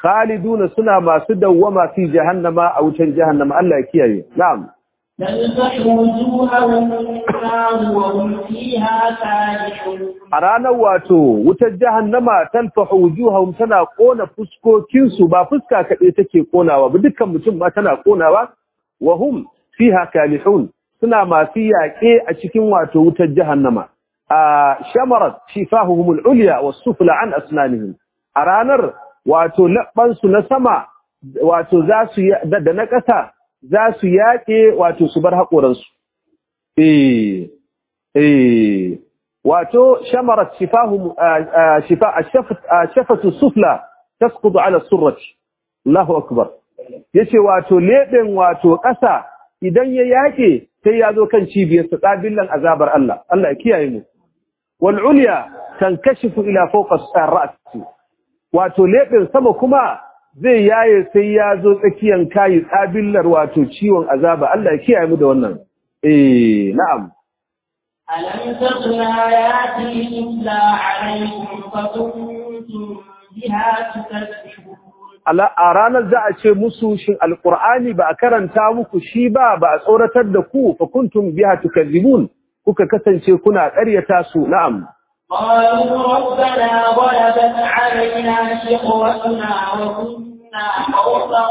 khaliduna suna masu dawwama fi jahannama a wutar jahannama Allah ya kiyaye na'am تلفح وجوههم النار وهم فيها كالحون a ranar wato wutar jahannama talfahu wujuhahum tana kona fuskokin su ba fuska kaɗai take konawa ba dukkan mutum ma tana konawa wa hum fiha kalihun suna masu yaƙe a cikin wato wutar jahannama a shamarat shifahuhum al-ulya was-sufla an asnanihim a ranar wato labban su na sama wato za su da na ƙasa za su yaƙe wato su bar haƙoran su eh eh wato shamarat shifahum shifa shafatu sufla tasqutu ala surrati Allahu akbar yace wato leben wato ƙasa idan ya yake sai ya zo kan cibiyar sa qabilan azabar Allah Allah ya kiyaye mu wal ulya tankashifu ila fawqa as-ra's wato leben sama kuma zai yaye sai ya zo tsakiyan kai qabilar wato ciwon azaba Allah ya kiyaye mu da wannan eh na'am ألم تكن آياتي تتلى عليكم فكنتم بها تكذبون a ranar za a ce musu shin alqur'ani ba a karanta muku shi ba ba a tsoratar da ku fa kuntum biha tukadzibun kuka kasance kuna ƙaryata su na'am قالوا ربنا غلبت علينا شقوتنا وكنا قوما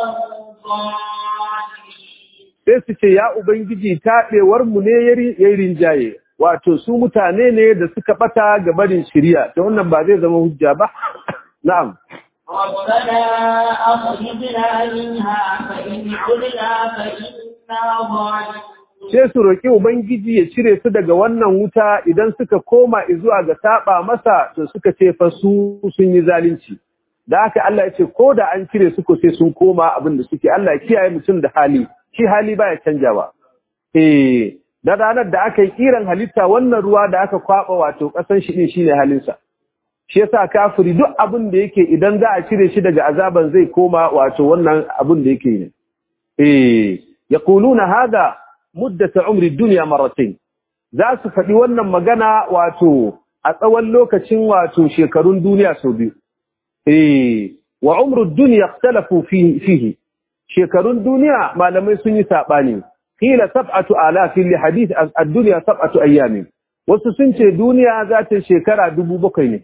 ضالين sai su ce ya ubangiji taɓewar mu ne yayi rinjaye wato su mutane ne da suka bata ga barin shari'a to wannan ba zai zama hujja ba na'am ربنا أخرجنا منها فإن عدنا فإنا ظالمون sai su roƙi ubangiji ya cire su daga wannan wuta idan suka koma zuwa ga saba masa to suka ce fa su sun yi zalunci da haka Allah ya ce ko da an cire su ko sai sun koma abin da suke Allah ya kiyaye mutum da hali shi hali baya canjawa eh da ranar da aka yi kiran halitta wannan ruwa da aka kwaba wato kasan shi din shine halinsa shi yasa kafiri duk abin da yake idan za a cire shi daga azaban zai koma wato wannan abin da yake ne eh yaquluna hada muddat umri dunya marratayn za su faɗi wannan magana wato a tsawon lokacin wato shekarun duniya sau biyu eh wa umru dunya ikhtalafu fihi fihi shekarun duniya malamai sun yi sabani qila sab'atu alafin li hadith ad-dunya sab'atu ayyamin wasu sun ce duniya za ta shekara dubu bakwai ne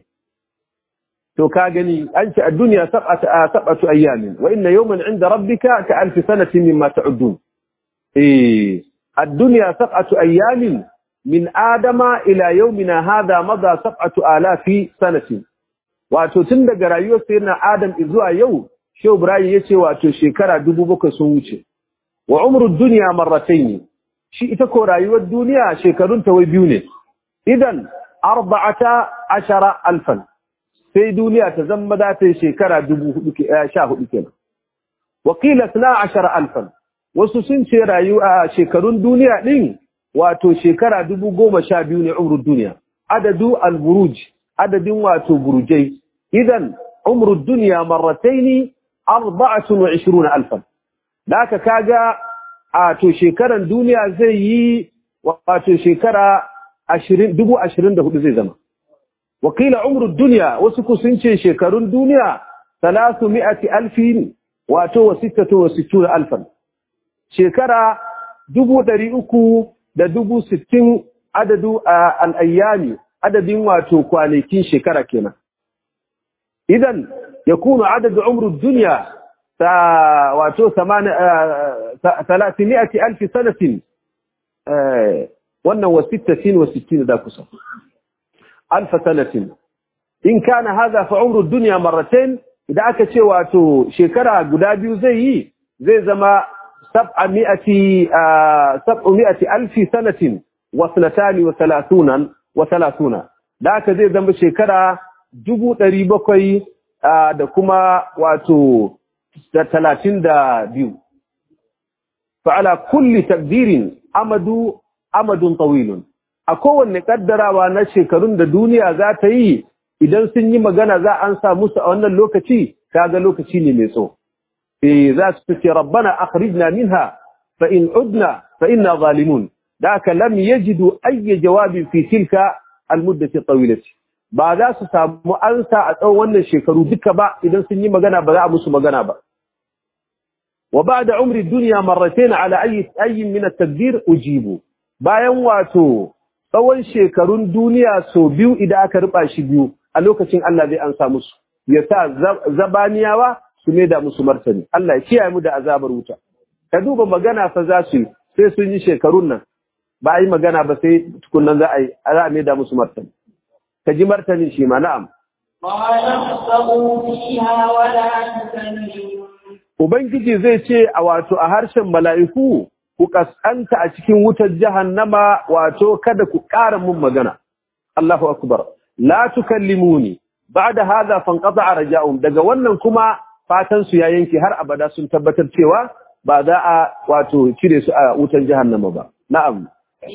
to ka gani an ce ad-dunya sab'atu sab'atu ayyamin wa inna yawman 'inda rabbika ka alf sanatin mimma ta'udun eh ad-dunya sab'atu ayyamin min adama ila yawmina hadha madha sab'atu alafi sanatin wato tun daga rayuwar sayyidina adam zuwa yau shehu ibrahim yace wato shekara dubu bakwai sun wuce wa umru dunya marratayn shi ita ko rayuwar duniya shekarun ta wai biyu ne idan arba'ata ashara alfan sai duniya ta zama za ta yi shekara dubu hudu ke sha hudu kenan wa qila sna ashara alfan wasu sun ce rayuwa shekarun duniya din wato shekara dubu goma sha biyu ne umru duniya adadu al-buruj adadin wato burujai idan umru duniya marratayn 24 alfan da aka kaga a to shekaran duniya zai yi wato shekara 24 zai zama wakila umru duniya wasu ku sun ce shekarun duniya 300 alfin wato wa 66 alfan shekara 300 da dubu sittin adadu al'ayyami adadin wato kwanakin shekara kenan idan يكون عدد عمر الدنيا واتو ثلاثمائة ألف سنة وانا وستة وستين ذا كسر ألف سنة إن كان هذا فعمر الدنيا مرتين إذا أكتش واتو شكرا قدابي زي زي زما سبعمائة سبعمائة ألف سنة واثنتان وثلاثون وثلاثون ذاك زي زما شكرا جبو تريبكوي da kuma wato talatin da biyu. Fa'ala kulli takdirin amadu amadun tawilun. A kowanne ƙaddarawa na shekarun da duniya za ta yi idan sun yi magana za an sa musu a wannan lokaci, kaga lokaci ne mai tso. E za su ce, Rabbana akhrijna minha fa in udna fa inna zalimun. Da aka lam yajidu ayya jawabin fi tilka al-muddati tawilati. ba za su samu ansa a tsawon wannan shekaru duka ba idan sun yi magana ba za a musu magana ba wa ba'da umri dunya marratayn ala ayyi ayyin min at-tadbir ujibu bayan wato tsawon shekarun duniya so biyu idan aka ruba shi biyu a lokacin Allah zai ansa musu ya sa zabaniyawa su ne da musu martani Allah ya kiyaye mu da azabar wuta ka duba magana fa za su sai sun yi shekarun nan ba a yi magana ba sai tukunan za a yi za a da musu martani ka ji martanin shi ma na'am Ubangiji zai ce a wato a harshen mala'iku ku kaskanta a cikin wutar jahannama wato kada ku ƙara mun magana. Allahu akbar. La tukallimuni ba'da hadha fanqata raja'um daga wannan kuma fatan su ya yanke har abada sun tabbatar cewa ba za a wato cire su a wutar jahannama ba. Na'am.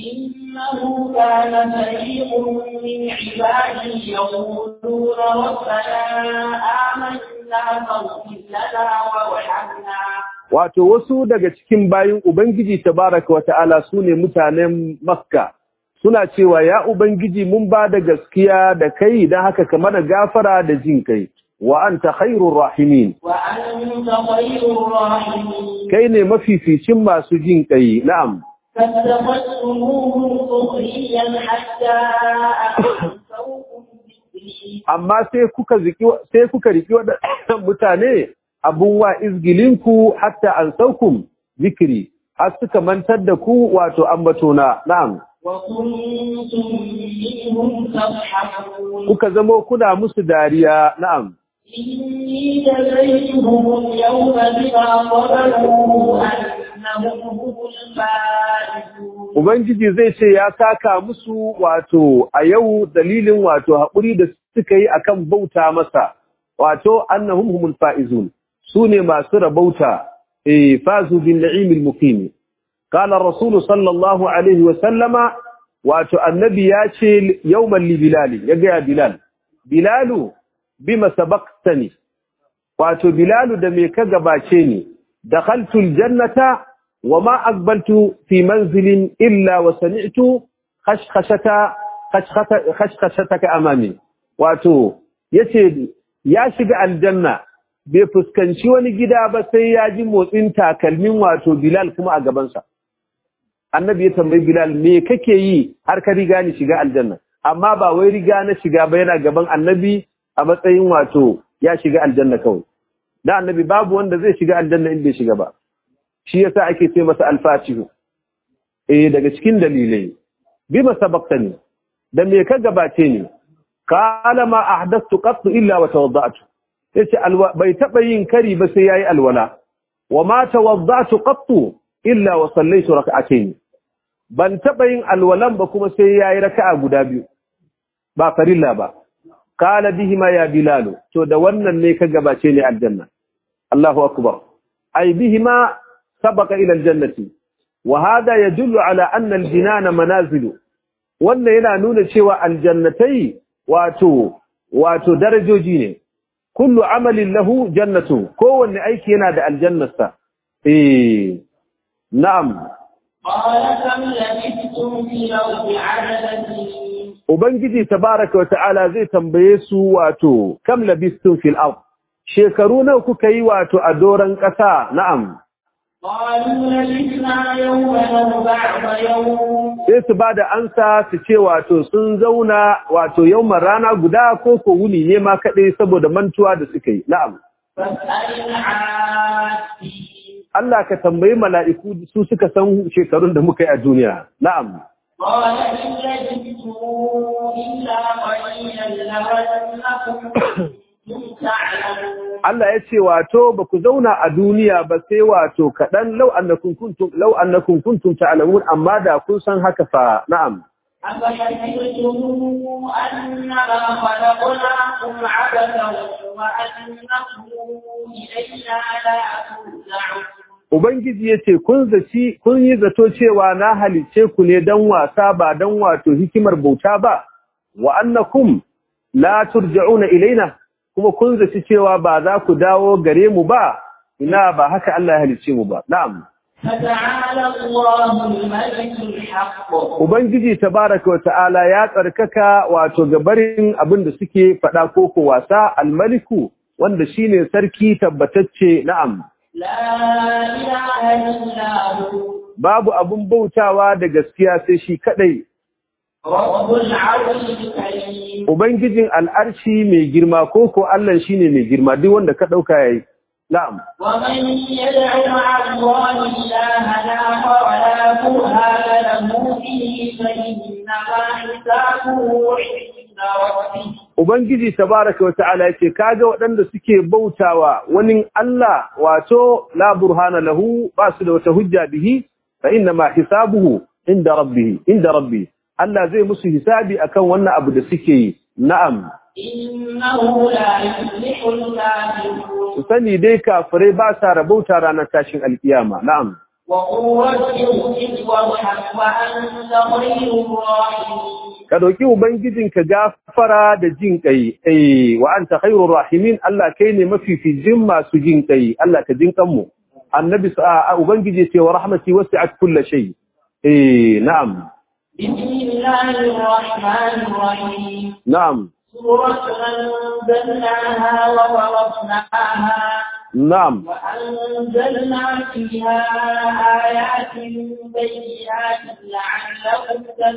إنه كان فريق من عبادي يقولون ربنا آمنا فاغفر لنا وارحمنا Wato wasu daga cikin bayin Ubangiji tabaraka wata'ala su ne mutanen Makka suna cewa ya Ubangiji mun ba da gaskiya da kai don haka ka mana gafara da jin kai wa anta khairur rahimin وأنت خير الراحمين kai ne mafificin masu jin kai na'am فاتخذتموهم سخريا حتى أنسوكم ذكري amma sai kuka ziki sai kuka riki waɗannan mutane abun wa izgilinku hatta an saukum zikiri har suka mantar da ku wato ambatona na'am وكنتم منهم تضحكون kuka zamo kuna musu dariya na'am إني جزيتهم اليوم بما صبروا أنهم هم الفائزون ubangiji zai ce ya saka musu wato a yau dalilin wato haƙuri da suka yi akan bauta masa wato annahum humul faizun sune masu rabauta eh fazu bin na'imil muqim qala ar-rasul sallallahu alaihi wa sallama wato annabi ya ce yawman li bilal ya ga bilal bilalu bima sabaqtani wato bilalu da me ka gabace ni dakhaltu al-jannata وما أقبلت في منزل إلا وسمعت خشخشة خشخشة خشخشتك أمامي واتو yace ya shiga aljanna bai fuskanci wani gida ba sai ya ji motsin takalmin wato Bilal kuma a gabansa annabi ya tambayi Bilal me kake yi har ka riga ni shiga aljanna amma ba wai riga na shiga ba yana gaban annabi a matsayin wato ya shiga aljanna kawai da annabi babu wanda zai shiga aljanna in bai shiga ba shi yasa ake ce masa alfatihu eh daga cikin dalilai bima sabaqtani da me ka gabace ni qala ma ahdathtu qattu illa wa tawadda'tu yace alwa bai taba yin kari ba sai yayi alwala wa ma tawadda'tu qattu illa wa sallaitu rak'atayn ban taba yin alwalan ba kuma sai yayi raka'a guda biyu ba farilla ba qala bihima ya bilal to da wannan ne ka gabace ni aljanna Allahu akbar ay bihima سبق إلى الجنة وهذا يدل على أن الجنان منازل وأن هنا نون شوى الجنتي واتو واتو درجوجي ne kullu amalin lahu jannatu kowanne aiki yana da aljannarsa eh na'am قال كم لبثتم في الأرض عدد سنين ubangiji tabaraka wa ta'ala zai tambaye su wato kam labistum fil ard shekaru nawa kuka yi wato a doran ƙasa na'am قالوا لبثنا يوما أو بعض يوم sai su ba da ansa su ce wato sun zauna wato yawman rana guda ko ko wuni ne ma kaɗai saboda mantuwa da suka yi na'am فاسأل العادين Allah ka tambayi mala'iku su suka san shekarun da muka yi a duniya na'am قال إن لبثتم إلا قليلا لو أنكم كنتم تعلمون Allah ya ce wato ba ku zauna a duniya ba sai wato kaɗan lau annakum kuntum lau annakum kuntum ta'lamun amma da kun san haka fa na'am أفحسبتم أنما خلقناكم عبثا وأنكم إلينا لا ترجعون Ubangiji ya ce, Kun zaci, kun yi zato cewa na halice ku ne don wasa ba don wato hikimar bauta ba, wa annakum la turja'una ilaina, kuma kun zaci cewa ba za ku dawo gare mu ba, ina ba haka Allah ya halice mu ba. Na'am. فتعالى الله الملك الحق Ubangiji tabaraka wa ta'ala ya tsarkaka wato gabarin abin da suke faɗa koko wasa almaliku wanda shine sarki tabbatacce na'am لا إله إلا هو babu abun bautawa da gaskiya sai shi kadai رب العرش الكريم Ubangijin al'arshi mai girma koko Allah shine mai girma duk wanda ka dauka yayi na'am ومن يدع مع الله إلها آخر لا برهان له به فإنما حسابه عند ربه Ubangiji tabaraka wata'ala yace kaga waɗanda suke bautawa wani Allah wato la burhana lahu ba su da wata hujja bihi fa inna ma hisabuhu inda rabbih inda rabbi Allah zai musu hisabi akan wannan abu da suke yi na'am إنه لا يفلح الكافرون su sani dai kafirai ba sa rabauta ranar tashin alkiyama na'am وقل رب اغفر وارحم وأنت خير الراحمين ka dauki ubangijinka gafara da jin kai eh wa anta khairur rahimin Allah kai ne mafificin masu jin kai Allah ka jin kanmu annabi sa ubangiji ce wa rahmati wasi'at kulli shay eh na'am بسم الله الرحمن الرحيم na'am سورة أنزلناها وفرضناها na'am وأنزلنا فيها آيات بينات لعلكم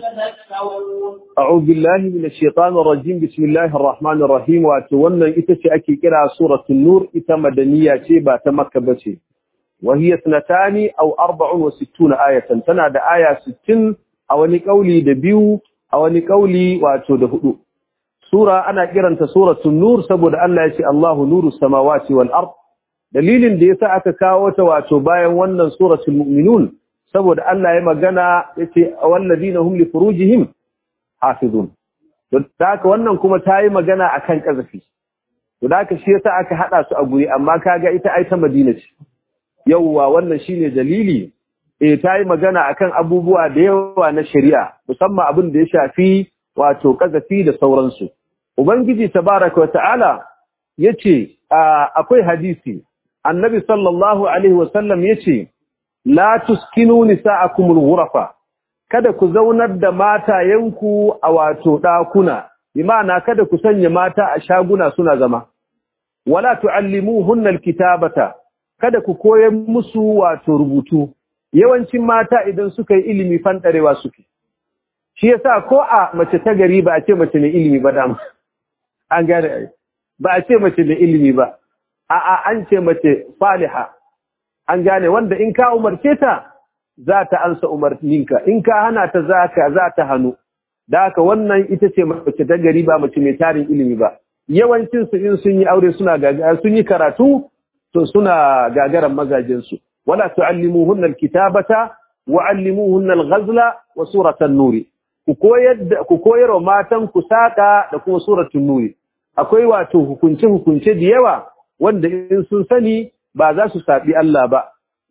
تذكرون أعوذ بالله من الشيطان الرجيم بسم الله الرحمن الرحيم وأتوانا إتشي أكي كرا سورة النور إتا مدنية شيبة تمكة بشي وهي اثنتان أو أربع وستون آية تنادى آية ستين أو نقولي دبيو أو نقولي وأتو دهدو سورة أنا كرنت سورة النور سبب أن لا يشي الله نور السماوات والأرض dalilin da yasa aka kawo ta wato bayan wannan suratul mu'minun saboda Allah ya magana yace walladina hum li furujihim hafizun to haka wannan kuma ta yi magana akan kazafi to haka shi yasa aka hada su a guri amma kaga ita ai ta Madina ce yawwa wannan shine dalili eh ta yi magana akan abubuwa da yawa na shari'a musamman abin da ya shafi wato kazafi da sauransu ubangiji tabaraka wa ta'ala yace akwai hadisi annabi sallallahu alaihi wasallam yace la tuskinu nisa'akumul ghurafa kada ku zaunar da matayenku a wato ɗakuna, imana kada ku sanya mata a shaguna suna zama, wala tu'allimuhunna alkitabata kada ku koyar musu wato rubutu, yawancin mata idan suka yi ilimi fanɗarewa suke. Shi yasa ko a mace ta gari ba a ce mace mai ilimi ba dama, an gane ba a ce mace mai ilimi ba, a'a an ce mace faliha, an gane wanda in ka umarce ta za ta ansa umarninka in ka hana ta zaka za ta hannu da haka wannan ita ce mace ta gari ba mace mai tarin ilimi ba yawancin su in sun yi aure suna gagara sun yi karatu to suna gagaran mazajin su wala tuallimuhunna alkitabata wa allimuhunna alghazla wa suratan nuri ku koyar ku koyar wa matan ku saka da kuma suratul nuri akwai wato hukunce hukunce da yawa wanda in sun sani ba za su sabi Allah ba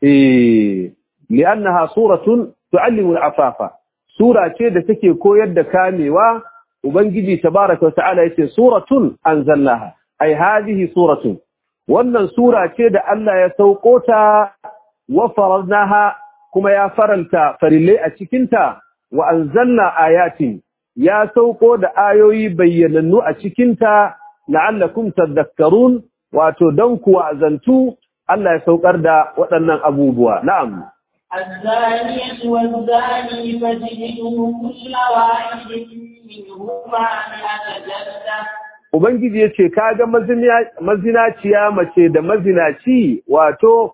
eh li'annaha suratun tu'allimu al'afafa sura ce da take koyar da kamewa ubangiji tabaaraka ta'ala yace suratun anzalnaha ai hadhihi suratun wannan sura ce da Allah ya sauko ta wa faradnaha kuma ya faranta farillai a cikin ta wa anzalna ayatin ya sauko da ayoyi bayyanannu a cikin ta la'allakum tadhakkarun wato dan ku azantu Allah ya saukar da waɗannan abubuwa na'am الزانية والزاني فاجلدوا كل واحد منهما مئة جلدة Ubangiji ya ce, Kaga mazinaciya mace da mazinaci wato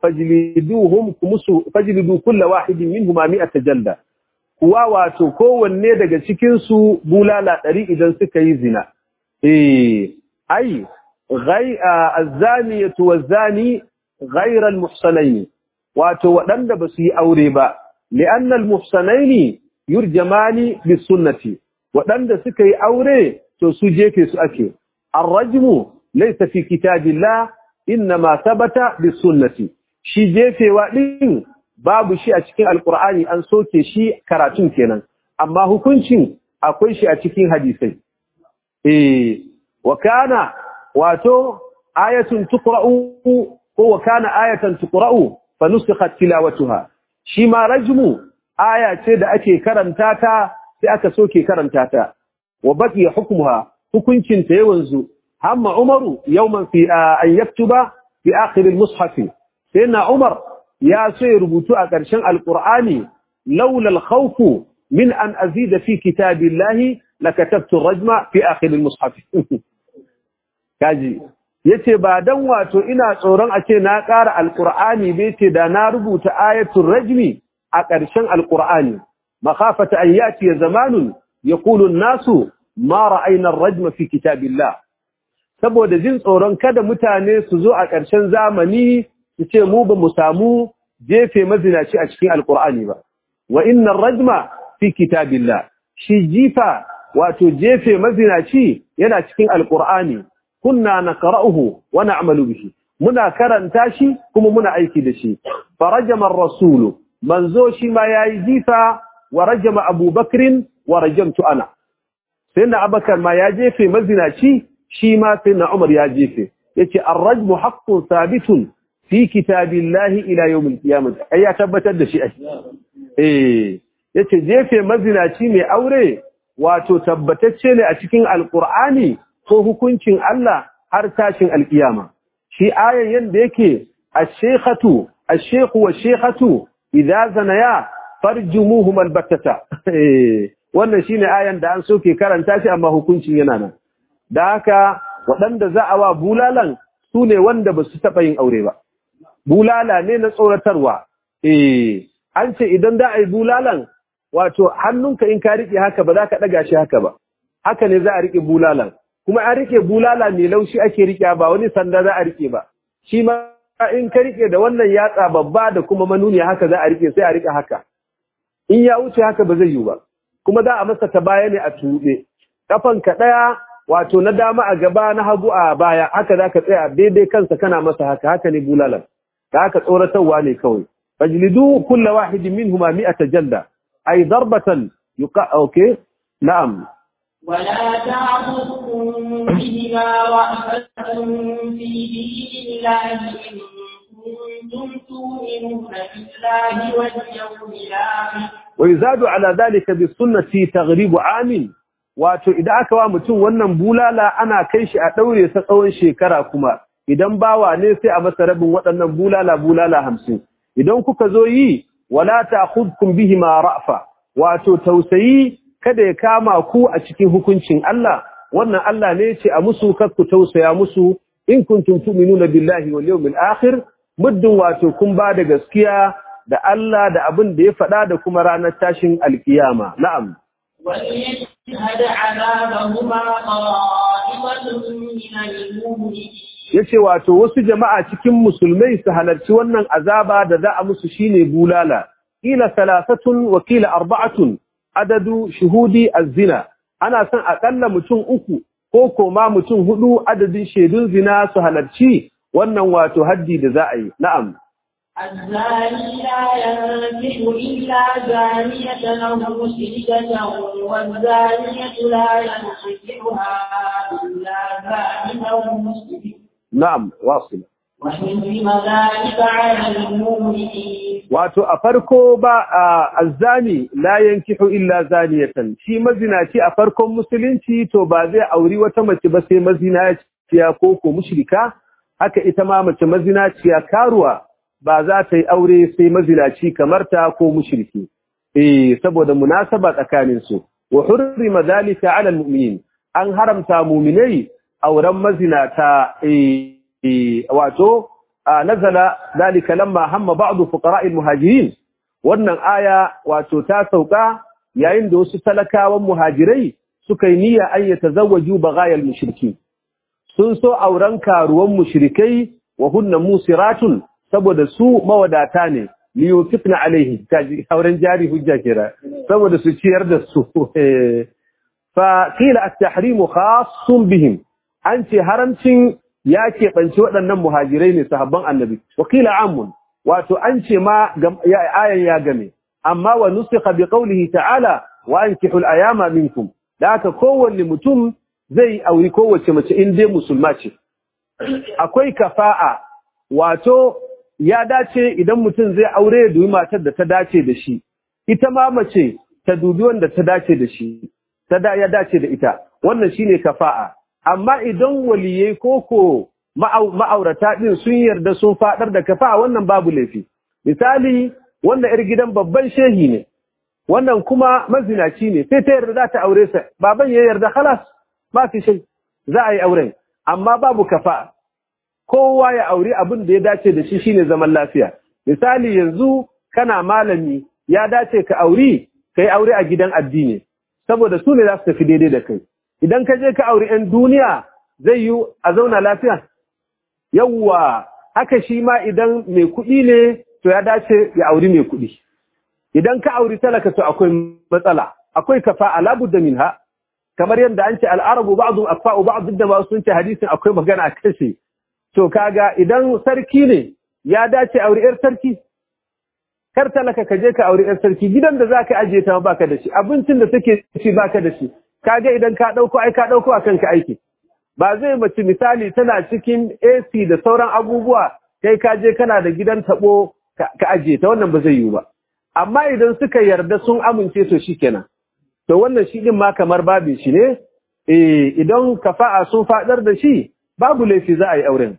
fajilidu kulla wahidin min humami a tajalla, kuwa wato kowanne daga cikinsu bulala ɗari idan suka yi zina. Eh, ai, azzaniyatu wazzani ghairal muhsanaini wato waɗanda ba su yi aure ba li'annal muhsanaini yurjamani bis sunnati waɗanda suka yi aure to su jefe su ake ar-rajmu laysa fi kitabillah inma thabata bis sunnati shi jefewa din babu shi a cikin alqur'ani an soke shi karatun kenan amma hukuncin akwai shi a cikin hadisai eh wa kana wato ayatun tuqra'u ko wa kana ayatan tuqra'u فنسخت تلاوتها shi ma rajmu aya ce da ake karanta ta sai aka soke karanta ta wa baqiya hukmuha hukuncin ta yawanzu hamma umaru yawman fi an yaktuba fi akhir al-mushaf sayyidina umar ya so ya rubutu a ƙarshen alqur'ani laula al-khawf min an azida fi kitabillahi lakatabtu rajma fi akhir al-mushaf kaji yace ba dan wato ina tsoron a ce na ƙara alqur'ani bai ce da na rubuta ayatul rajmi a ƙarshen alqur'ani makhafata an yati zamanun yaqulu an-nasu ma ra'ayna ar-rajma fi kitabillah saboda jin tsoron kada mutane su zo a ƙarshen zamani su ce mu ba mu samu jefe mazinaci a cikin alqur'ani ba wa inna ar-rajma fi kitabillah shi jifa wato jefe mazinaci yana cikin alqur'ani kunna naqra'uhu wa na'malu bihi muna karanta shi kuma muna aiki da shi farajama ar-rasulu manzo shi ma yayi jifa wa rajama abubakrin wa rajamtu ana sayyidina abakar ma ya jefe mazinaci shi ma sayyidina umar ya jefe yace ar-rajmu haqqun thabitun fi kitabillahi ila yawm al-qiyamah ai ya tabbatar da shi ai eh yace jefe mazinaci mai aure wato tabbatacce ne a cikin alqur'ani ko hukuncin Allah har tashin alkiyama shi ayan yanda yake ash-shaykhatu ash-shaykhu wash-shaykhatu idza zanaya farjumuhum albattata wannan shine ayan da an soke karanta shi amma hukuncin yana nan da haka waɗanda za a wa bulalan su ne wanda ba su taɓa yin aure ba bulala ne na tsoratarwa eh an ce idan za a yi bulalan wato hannunka in ka riƙe haka ba za ka ɗaga shi haka ba haka ne za a riƙe bulalan kuma an riƙe bulala mai laushi ake riƙe ba wani sanda za a riƙe ba shi ma in ka riƙe da wannan yatsa babba da kuma manuni haka za a riƙe sai a riƙe haka in ya wuce haka ba zai yi ba kuma za a masa ta baya ne a tuɓe ka ɗaya wato na dama a gaba na hagu a baya haka za ka tsaya daidai kansa kana masa haka haka ne bulalan da haka tsoratarwa ne kawai fajlidu kulla wahidin minhuma mi'ata jalla ay darbatan yuqa okay na'am ولا تعبدكم بهما رأفة في دين الله إن كنتم تؤمنون بالله واليوم الآخر ويزاد على ذلك بالسنة تغريب عام wato idan aka wa mutum wannan bulala ana kai shi a daure sa tsawon shekara kuma idan bawa ne sai a masa rabin waɗannan bulala bulala hamsin idan kuka zo yi wala ta'khudkum bihima ra'fa wato tausayi kada ya kama ku a cikin hukuncin Allah wannan Allah ne ce a musu ku tausaya musu in kuntum tu'minuna billahi wal yawmil akhir muddin wato kun ba da gaskiya da Allah da abin da ya faɗa da kuma ranar tashin alkiyama na'am وليشهد عذابهما طائفة من المؤمنين yace wato wasu jama'a cikin musulmai su halarci wannan azaba da za a musu shine bulala kila salasatun wa kila arba'atun adadu shuhudi az-zina ana son akalla mutum uku ko koma mutum hudu adadin shaidun zina su halarci wannan wato haddi da za a yi na'am الزاني لا ينكح إلا زانية أو مشركة والزانية لا ينكحها إلا زان أو مشرك na'am wasila وحرم ذلك على المؤمنين wato a farko ba azzani la yankihu illa zaniyatan shi mazinaci a farkon musulunci to ba zai auri wata mace ba sai mazinaciya ko ko mushrika haka ita ma mace mazinaciya karuwa ba za ta yi aure sai mazinaci kamar ta ko mushriki eh saboda munasaba tsakanin su wa hurrima dhalika ala almu'minin an haramta mu'minai auren mazinata eh wato nazala dalika lamma hamma ba'd fuqara almuhajirin wannan aya wato ta sauka yayin da wasu talakawan muhajirai suka yi niyya an yatazawwaju baghayal mushriki sun so auren karuwan mushrikai wa hunna musiratun saboda su mawadata ne liyutifna alaihi kaji auren jari hujja kira saboda su ciyar da su fa qila at-tahrimu khassun bihim an ce haramcin ya keɓanci waɗannan muhajirai ne sahabban annabi wakila amun wato an ce ma ayan ya game amma wa nusikha bi qawlihi ta'ala wa ankihu al-ayama minkum da haka kowanne mutum zai auri kowace mace in dai musulma ce akwai kafa'a wato ya dace idan mutum zai aure ya dubi matar da ta dace da shi ita ma mace ta dubi wanda ta dace da shi ta da ya dace da ita wannan shine kafa'a amma idan waliyai koko ma'aurata din sun yarda sun fadar da kafa'a wannan babu laifi misali wanda yar gidan babban shehi ne wannan kuma mazinaci ne sai ta yarda za ta aure sa baban ya yarda khalas ba fi shi za a yi auren amma babu kafa'a kowa ya auri abin da ya dace da shi shine zaman lafiya misali yanzu kana malami ya dace ka auri kai aure a gidan addini saboda su ne za su tafi daidai da kai idan ka je ka auri 'yan duniya zai yi a zauna lafiya yawwa haka shi ma idan mai kuɗi ne to ya dace ya auri mai kuɗi idan ka auri talaka to akwai matsala akwai kafa alabudda minha kamar yadda an ce al'arabu ba'du afa'u ba'd da ma sun ce hadisin akwai magana a kashe to kaga idan sarki ne ya dace auri yar sarki kar talaka ka je ka auri yar sarki gidan da zaka aje ta baka da shi abincin da take ci baka da shi kaga idan ka dauko ai ka dauko akan ka aiki ba zai mace misali tana cikin AC da sauran abubuwa kai ka je kana da gidan tabo ka aje ta wannan ba zai yiwu ba amma idan suka yarda sun amince to shikenan to wannan shi din ma kamar babin shi ne eh idan kafa'a sun fadar da shi babu laifi za a yi auren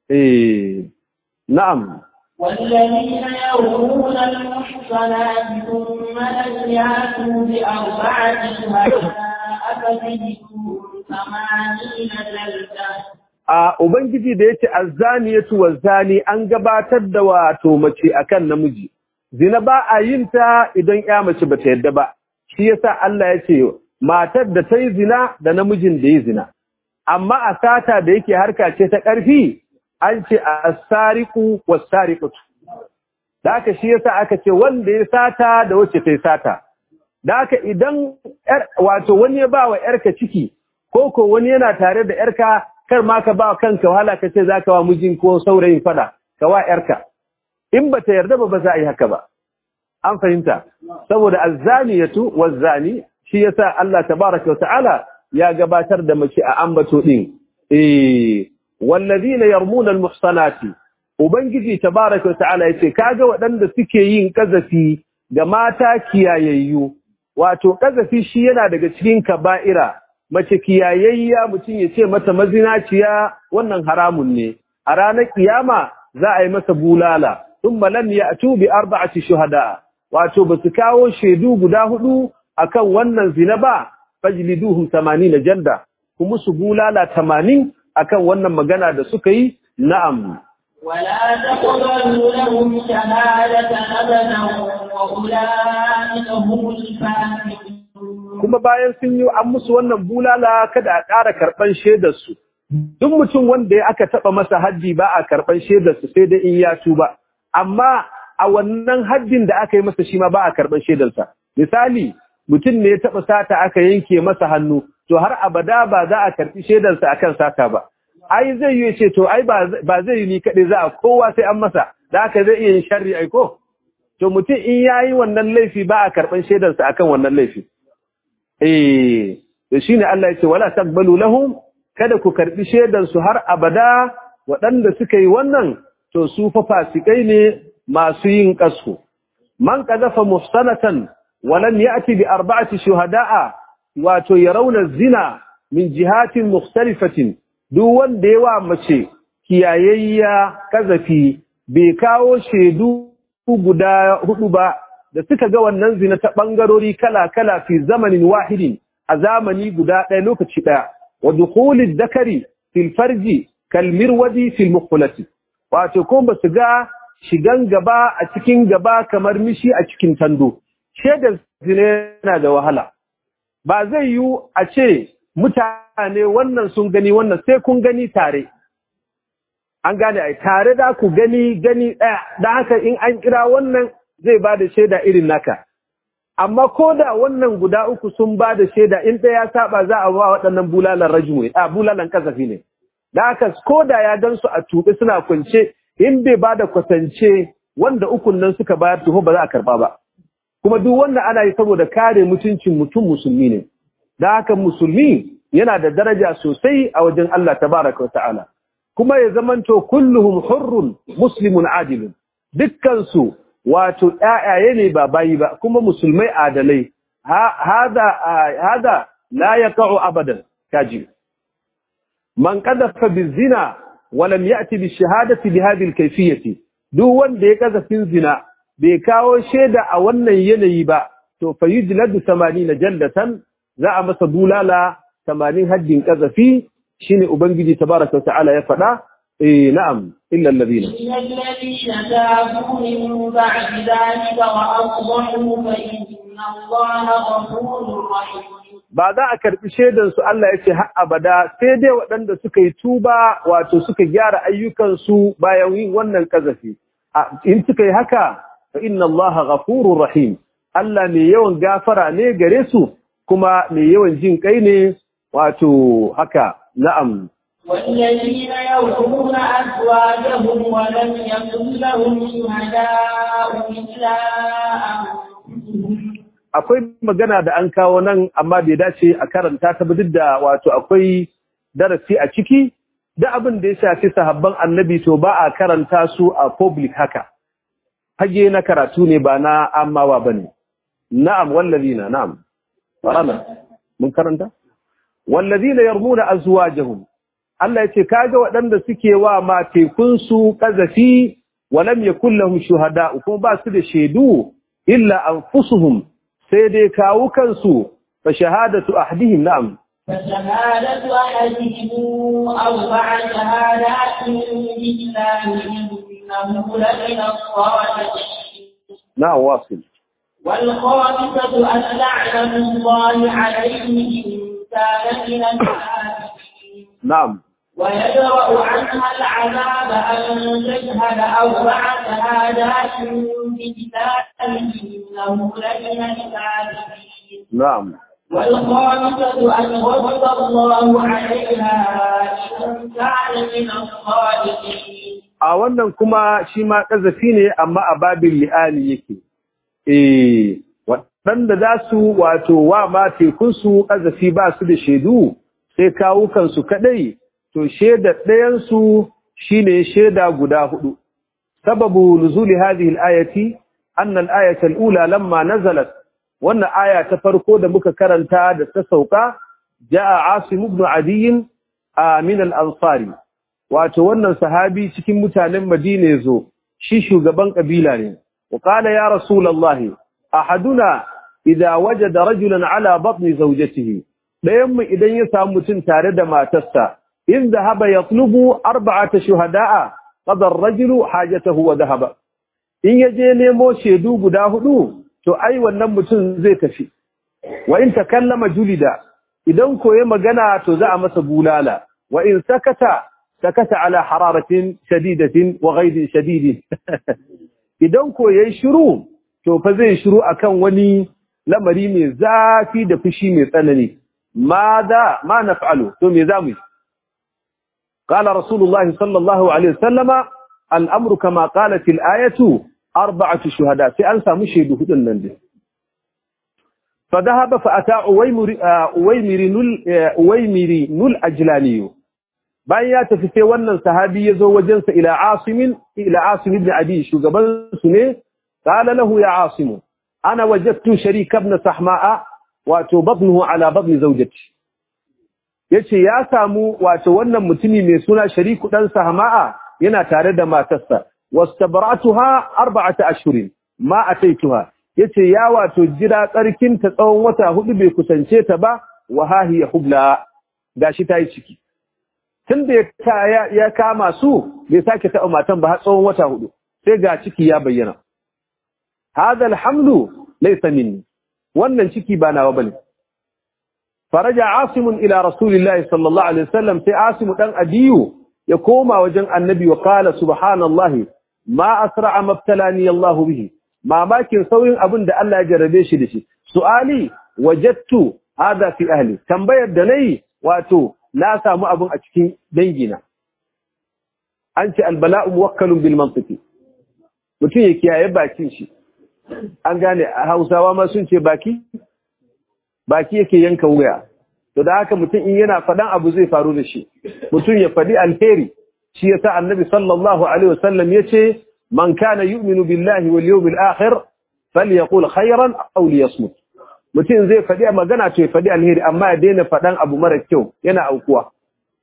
eh na'am والذين يرمون المحصنات ثم لم يأتوا بأربعة شهداء فجلدوهم ثمانين جلدة a ubangiji da yace azzaniyatu wazani an gabatar da wato mace akan namiji zina ba a yin ta idan ya mace bata yadda ba shi yasa Allah ya ce matar da ta yi zina da namijin da ya zina amma a sata da yake harka ce ta ƙarfi an ce a sariku wasariqatu da haka shi yasa aka ce wanda ya sata da wacce ta yi sata da haka idan wato wani ya ba wa yarka ciki ko ko wani yana tare da yarka kar ma ka ba kanka wahala ka ce zaka wa mijin ko saurayin fada ka wa yarka in bata yarda ba ba za a yi haka ba an fahimta saboda azzaniyatu wazzani shi yasa Allah tabaraka wa ta'ala ya gabatar da mace a ambato din eh wallazina yarmuna almuhsanati ubangiji tabaraka wa ta'ala yace kaga waɗanda suke yin kazafi ga mata kiyayayyu wato kazafi shi yana daga cikin kaba'ira mace kiyayayya mutum ya ce mata mazinaciya wannan haramun ne a ranar kiyama za a yi masa bulala thumma lam ya'tu bi arba'ati shuhada wato basu kawo shaidu guda hudu akan wannan zina ba fajliduhum 80 janda kuma su bulala 80 akan wannan magana da suka yi na'am ولا تقبلوا لهم شهادة أبدا وأولئك هم الفاسقون kuma bayan sun yi an musu wannan bulala kada a ƙara karɓan shaidarsu duk mutum wanda ya aka taɓa masa haddi ba a karɓan shaidarsu sai dai in ya tuba amma a wannan haddin da aka yi masa shi ma ba a karɓan shaidarsa misali mutum ne ya taɓa sata aka yanke masa hannu to har abada ba za a karɓi shaidarsa akan sata ba ai zai yi ce to ai ba zai yi ni kaɗai za a kowa sai an masa da aka zai iya yin sharri ai ko to mutum in ya yi wannan laifi ba a karɓan shaidarsa akan wannan laifi eh da shine Allah ya ce wala taqbalu lahum kada ku karbi shaidan su har abada waɗanda suka yi wannan to su fa fasikai ne masu yin kasu man qadafa muhsanatan wa lam ya'ti bi arba'ati shuhada'a wato yarawna zina min jihatin mukhtalifatin duk wanda yawa mace kiyayayya kazafi bai kawo shaidu guda hudu ba da suka ga wannan zina ta ɓangarori kala-kala fi zamanin wahidin a zamani guda ɗaya lokaci ɗaya, wa dukulid dakari fil farji kalmir waji fil mukulati. Wato, ko ba su ga shigan gaba a cikin gaba kamar mishi a cikin tando. Shaidar zina yana da wahala. Ba zai yi a ce mutane wannan sun gani wannan sai kun gani tare. An gane ai tare da ku gani gani ɗaya, da haka in an kira wannan zai ba da shaida irin naka. Amma ko da wannan guda uku sun ba da shaida in ɗaya ya saba za a ba waɗannan bulalan rajmu a bulalan kasafi ne. Da haka ko da ya gan su a tuɓe suna kwance in bai ba da kwatance wanda ukun nan suka bayar tuho ba za a karɓa ba. Kuma duk wanda ana yi saboda kare mutuncin mutum musulmi ne. Da haka musulmi yana da daraja sosai a wajen Allah tabaraka wa ta'ala. kuma ya zamanto kulluhum hurrun muslimun adilun dukkan su wato ƴaƴaye ne ba bayi ba kuma musulmai adalai hada hada la yaqa'u abadan kaji man qadafa bizina wa lam ya'ti bi shahadati bi hadhihi al-kayfiyyati duk wanda ya kazafin zina bai kawo shaida a wannan yanayi ba to fa yujladu 80 jaldatan za a masa bulala 80 haddin kazafi shine ubangiji tabaraka wa ta'ala ya faɗa eh na'am illa alladhina إلا الذين تابوا من بعد ذلك وأصلحوا فإن الله غفور رحيم ba za a karbi shaidan su Allah ya ce har abada sai dai waɗanda suka yi tuba wato suka gyara ayyukansu bayan yin wannan kazafi in suka yi haka fa inna Allah ghafurur rahim Allah mai yawan gafara ne gare su kuma mai yawan jin kai ne wato haka na'am والذين يرمون أزواجهم ولم يكن لهم شهداء إلا أنفسهم akwai magana da an kawo nan amma bai dace a karanta ta ba duk da wato akwai darasi a ciki da abin da ya shafi sahabban annabi to ba a karanta su a public haka hage na karatu ne ba na amawa bane na'am wallazina na'am farana mun karanta wallazina yarmuna azwajahum Allah yace kaga waɗanda suke wa matekun su kazafi walam yakul lahum shuhada kuma ba su da shaidu illa anfusuhum sai dai kawo kansu fa shahadatu ahdihim na'am فشهادة أحدهم أربع شهادات بالله إنه لمن الصادقين na'am wasil والخامسة أن لعنة الله عليه إن كان من الكاذبين na'am ويدرأ عنها العذاب أن تشهد أربع شهادات بالله إنه لمن الكاذبين na'am والخامسة أن غضب الله عليها إن كان من الصادقين a wannan kuma shi ma ƙazafi ne amma a babin li'ani yake eh waɗanda za su wato wa ma tekunsu ƙazafi ba su da shaidu sai kawukansu kaɗai to shaida ɗayansu shi ne shaida guda hudu sababu nuzuli hadhihi al-ayati anna al-ayata al-ula lamma nazalat wannan aya ta farko da muka karanta da ta sauka jaa asim ibn adiy min al-ansari wato wannan sahabi cikin mutanen Madina yazo shi shugaban kabila ne wa qala ya rasulullahi ahaduna idza wajada rajulan ala batni zawjatihi dayan mu idan ya samu mutun tare da matarsa in dhahaba yatlubu arba'ata shuhada'a qada ar-rajulu hajatahu wa dhahaba in yaje nemo shedu guda hudu to ai wannan mutun zai tafi wa in takallama julida idan koye magana to za a masa bulala wa in sakata sakata ala hararatin shadidatin wa ghaidin shadidin idan ko yayi shiru to fa zai shiru akan wani lamari mai zafi da fushi mai tsanani ماذا ما نفعله ثم يزامي قال رسول الله صلى الله عليه وسلم الأمر كما قالت الآية أربعة شهداء سأنسى مشهد هدن نندي فذهب فأتى أويمر نل أويمر نل أجلاني bayan ya tafi sai wannan sahabi ya zo wajensa ila asimin ila asim ibn abi shugaban su ne qala lahu ya asim ana wajadtu sharika ibn sahma'a wato batnuhu ala batni zawjati yace ya samu wato wannan mutumi mai suna shariku dan sahma'a yana tare da matarsa wastabaratuha arba'ata ashhurin ma ataituha yace ya wato jira tsarkin ta tsawon wata hudu bai kusance ta ba wa hahiya hubla gashi tayi ciki tunda ya ya kama su bai sake taɓa matan ba har tsawon wata hudu sai ga ciki ya bayyana hadha alhamlu laysa minni wannan ciki ba nawa bane faraja asim ila rasulillahi sallallahu alaihi wasallam sai asim dan adiyu ya koma wajen annabi wa qala subhanallahi ma asra'a mabtalani Allah bihi mamakin sauyin abin da Allah ya jarabe shi da shi su'ali wajadtu hada fi ahli tambayar da nayi wato na samu abin a cikin dangina an ce albala'u muwakkalun bil mantiqi mutum ya kiyaye bakin shi an gane a Hausawa ma sun ce baki baki yake yanka wuya to da haka mutum in yana fadan abu zai faru da shi mutum ya fadi alheri shi yasa annabi sallallahu alaihi wasallam yace man kana yu'minu billahi wal yawmil akhir falyaqul khayran aw liyasmut mutum zai faɗi magana to ya faɗi alheri amma ya daina faɗan abu mara kyau yana aukuwa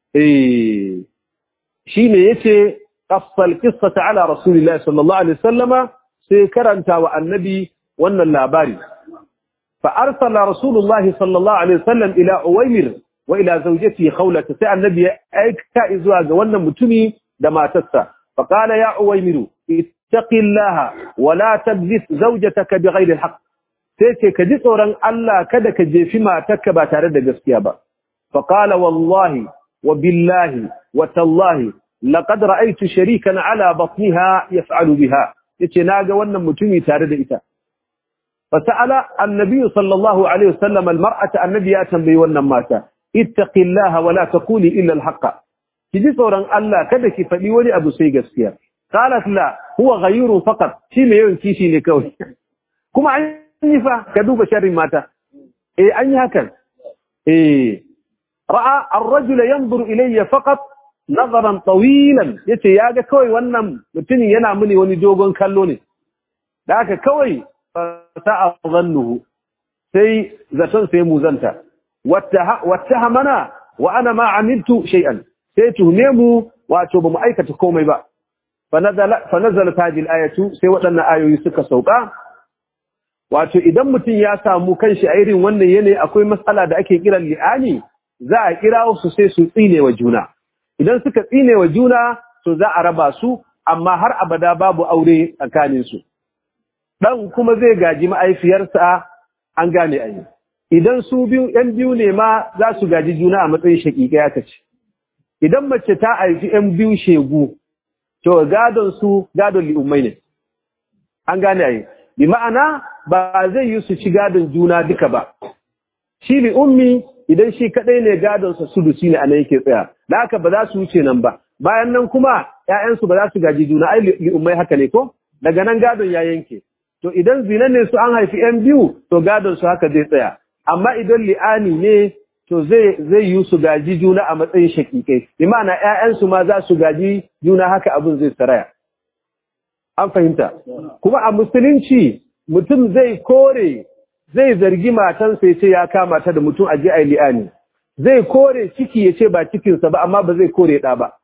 eh shine yace qassal qissata ala rasulillahi sallallahu alaihi wasallama sai karanta wa annabi wannan labari fa arsala rasulullahi sallallahu alaihi wasallam ila uwaymir wa ila zawjatihi khawlata sai annabi ya aika zuwa ga wannan mutumi da matarsa fa qala ya uwaymiru ittaqillaha wa la tabghis zawjataka bighayri alhaq sai ce ka ji tsoron Allah kada ka jefi matarka ba tare da gaskiya ba fa qala wallahi wa billahi wa tallahi laqad ra'aytu sharikan ala batniha yaf'alu biha yace naga wannan mutumi tare da ita fa sa'ala annabi sallallahu alaihi wasallam almar'ata annabi ya tambayi wannan mata ittaqillaha wa la taquli illa alhaqa ki ji tsoron Allah kada ki faɗi wani abu sai gaskiya qalat la huwa ghayru faqat shi mai yawan kishi ne kawai kuma an yi fa ka duba sharrin mata eh an yi hakan eh ra'a ar-rajula yanzuru ilayya faqat nazaran tawilan yace yaga kawai wannan mutumin yana muni wani dogon kallo ne da haka kawai sa'a zannuhu sai zaton sai muzanta wattahamana wa ana ma amiltu shay'an sai tuhume mu wato bamu aikata komai ba fa nazala fa nazalat hadhihi al-ayatu sai waɗannan ayoyi suka sauka wato idan mutum ya samu kanshi a irin wannan yanayi akwai matsala da ake kiran li'ani za a kira su sai su tsine wa juna idan suka tsine wa juna to za a raba su amma har abada babu aure tsakanin su dan kuma zai gaji ma'aifiyarsa an gane ayi idan su biyu yan biyu ne ma za su gaji juna a matsayin shaƙiƙa ya kace idan mace ta haifi yan biyu shegu to gadon su gadon li'ummai ne an gane ayi bi ma'ana ba zai yi su ci gadon juna duka ba shi li ummi idan shi kadai ne gadon sa sudusi ne anan yake tsaya da haka ba za su wuce nan ba bayan nan kuma ƴaƴansu ba za su gaji juna ai li ummai haka ne ko daga nan gadon ya yanke to idan zina ne su an haifi ƴan biyu to gadon su haka zai tsaya amma idan li'ani ne to zai zai yi su gaji juna a matsayin shakikai bi ma'ana ƴaƴansu ma za su gaji juna haka abin zai saraya an fahimta kuma a musulunci mutum zai kore zai zargi matansa ya ce ya kama ta da mutum a ji a li'ani zai kore ciki ya ce ba cikinsa ba amma ba zai kore ɗa ba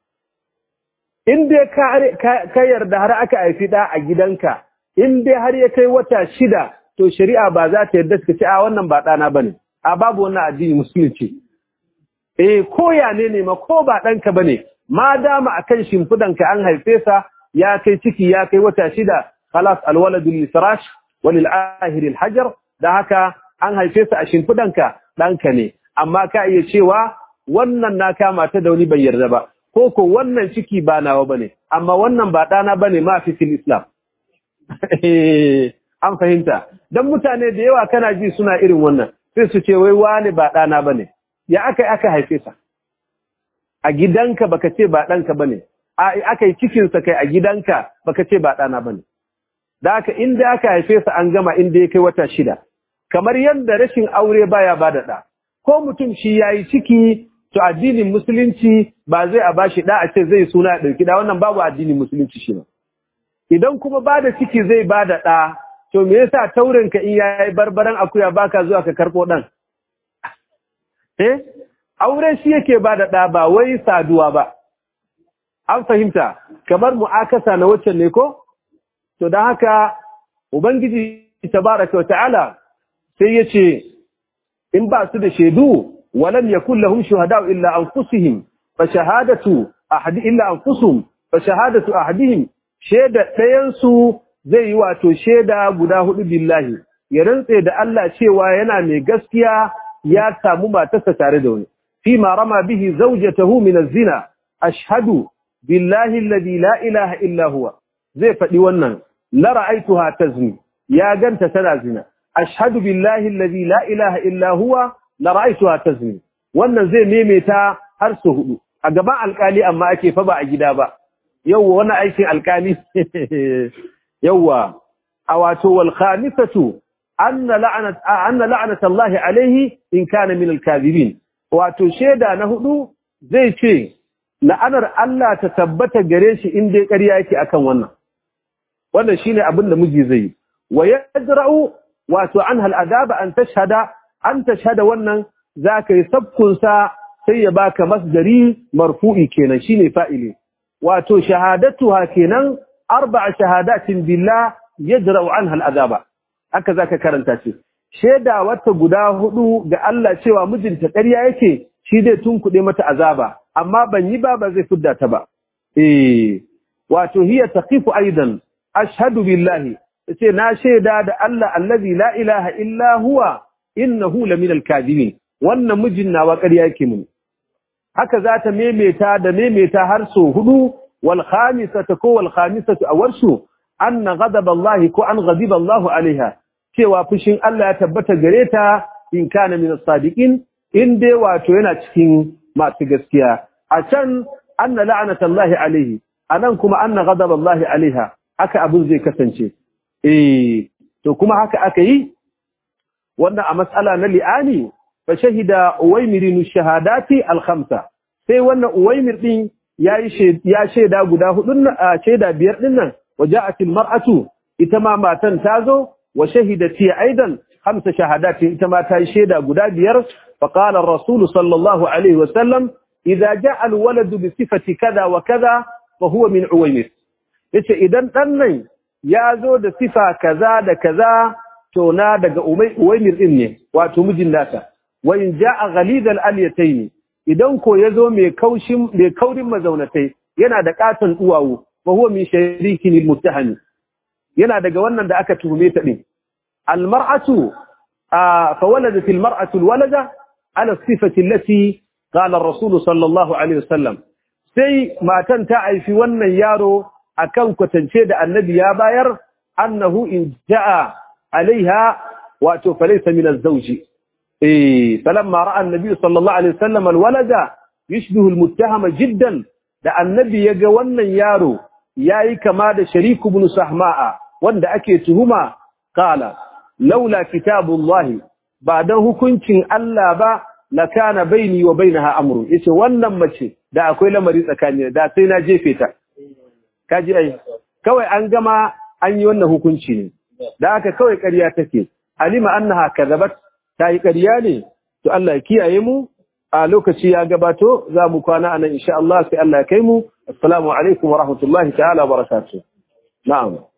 in dai ka yarda har aka haifi ɗa a gidanka in dai har ya kai wata shida to shari'a ba za ta yarda suka ce a wannan ba ɗana ba ne a babu wannan addini musulunci eh ko ya ne ne ma ko ba ɗanka ba ne ma dama akan shimfidanka an haife sa ya kai ciki ya kai wata shida khalas alwaladu lisrash walil ahir alhajar da haka an haife sa a shimfidanka danka ne amma ka iya cewa wannan na kama ta da wani bai yarda ba ko ko wannan ciki ba nawa bane amma wannan ba dana bane ma fi fil islam an fahimta dan mutane da yawa kana ji suna irin wannan sai su ce wai wani ba dana bane ya aka aka haife sa a gidanka baka ce ba danka bane aka yi cikinsa kai a gidanka baka ce ba ɗana ba ne. Da aka inda aka haife sa an gama inda ya kai wata shida, kamar yadda rashin aure baya ba da ɗa, ko mutum shi ya yi ciki to addinin musulunci ba zai a bashi ɗa a ce zai suna ya ɗauki ɗa wannan babu addinin musulunci shi ba. Idan kuma ba da ciki zai ba da ɗa, to me yasa taurin ka in ya yi barbaran akuya baka zuwa ka karɓo ɗan? Eh, aure shi yake ba da ɗa ba wai saduwa ba. an fahimta kamar mu'akasa na waccan ne ko to dan haka ubangiji tabaraka wata'ala sai yace in ba su da shedu walam yakul lahum shuhada illa anfusihim fa shahadatu ahadi illa anfusuhum fa shahadatu ahadihim sheda dayan su zai yi wato sheda guda hudu billahi ya rantse da Allah cewa yana mai gaskiya ya samu matarsa tare da wani fi ma rama bihi zawjatahu min az-zina ashhadu billahi alladhi la ilaha illa huwa zai faɗi wannan la ra'aituha tazni ya ganta tana zina ashhadu billahi alladhi la ilaha illa huwa la ra'aituha tazni wannan zai memeta har su hudu a gaban alkali amma ake fa ba a gida ba yawwa wannan aikin alkali yawwa a wato wal khamisatu anna la'nat anna la'nat Allah alayhi in kana min al-kadhibin wato sheda na hudu zai ce la'anar Allah ta tabbata gare shi in dai ƙarya yake akan wannan wannan shine abin da miji zai yi wa yajra'u wato anha al'adaba an tashhada an tashhada wannan zaka yi sabkun sa sai ya baka masdari marfu'i kenan shine fa'ili wato shahadatuha kenan arba'a shahadatin billah yajra'u anha al'adaba haka zaka karanta ce sheda wata guda hudu ga Allah cewa mijinta ƙarya yake shi zai tunkuɗe mata azaba amma ban yi ba ba zai fidda ta ba eh wato hiya taqifu aidan ashhadu billahi yace na sheda da Allah allazi la ilaha illa huwa innahu laminal kadibin wannan mijin nawa ƙarya yake mun haka za ta memeta da memeta har so hudu wal khamisatu ko wal khamisatu awarshu anna ghadab Allah ko an ghadiba Allah alaiha cewa fushin Allah ya tabbata gare ta in kana min as-sadiqin in dai wato yana cikin masu gaskiya a can anna la'anatallahi alaihi anan kuma anna ghadaballahi alaiha haka abin zai kasance eh to kuma haka aka yi wannan a mas'ala na li'ani fa shahida uwaymir shahadati al-khamsa sai wannan uwaymir din yayi ya sheda guda hudun sheda biyar din nan waja'at al-mar'atu ita ma matan tazo wa shahidati aidan khamsa shahadati ita ma ta yi sheda guda biyar فقال الرسول صلى الله عليه وسلم إذا جاء الولد بصفة كذا وكذا فهو من عويمر yace idan dan nan ya zo da sifa kaza da kaza to na daga uwaymir din ne wato mijin nasa wa in jaa ghalid al alyatayn idan ko yazo mai kaushin mai kaurin mazaunatai yana da katon duwawu fa huwa min sharikin al muttaham yana daga wannan da aka tuhume ta din al mar'atu fa waladat al mar'atu al walada على الصفة التي قال الرسول صلى الله عليه وسلم sai matan ta aifi wannan yaro akan kwatance da annabi ya bayar annahu in jaa alaiha wato falaysa min az-zawj eh falamma ra'a annabi sallallahu alaihi wasallam alwalada yushbihu almuttahama jiddan da annabi yaga wannan yaro yayi kama da shariku ibn sahma'a wanda ake tuhuma qala laula kitabullahi ba dan hukuncin Allah ba la kana baini wa bainaha amru yace wannan mace da akwai lamari tsakani da sai na jefe ta kaji ai kawai an gama an yi wannan hukunci ne da haka kawai ƙarya take alima annaha kadhabat ta yi ƙarya ne to Allah ya kiyaye mu a lokaci ya gabato za mu kwana anan insha Allah sai Allah ya kai mu assalamu alaikum wa rahmatullahi ta'ala wa barakatuh na'am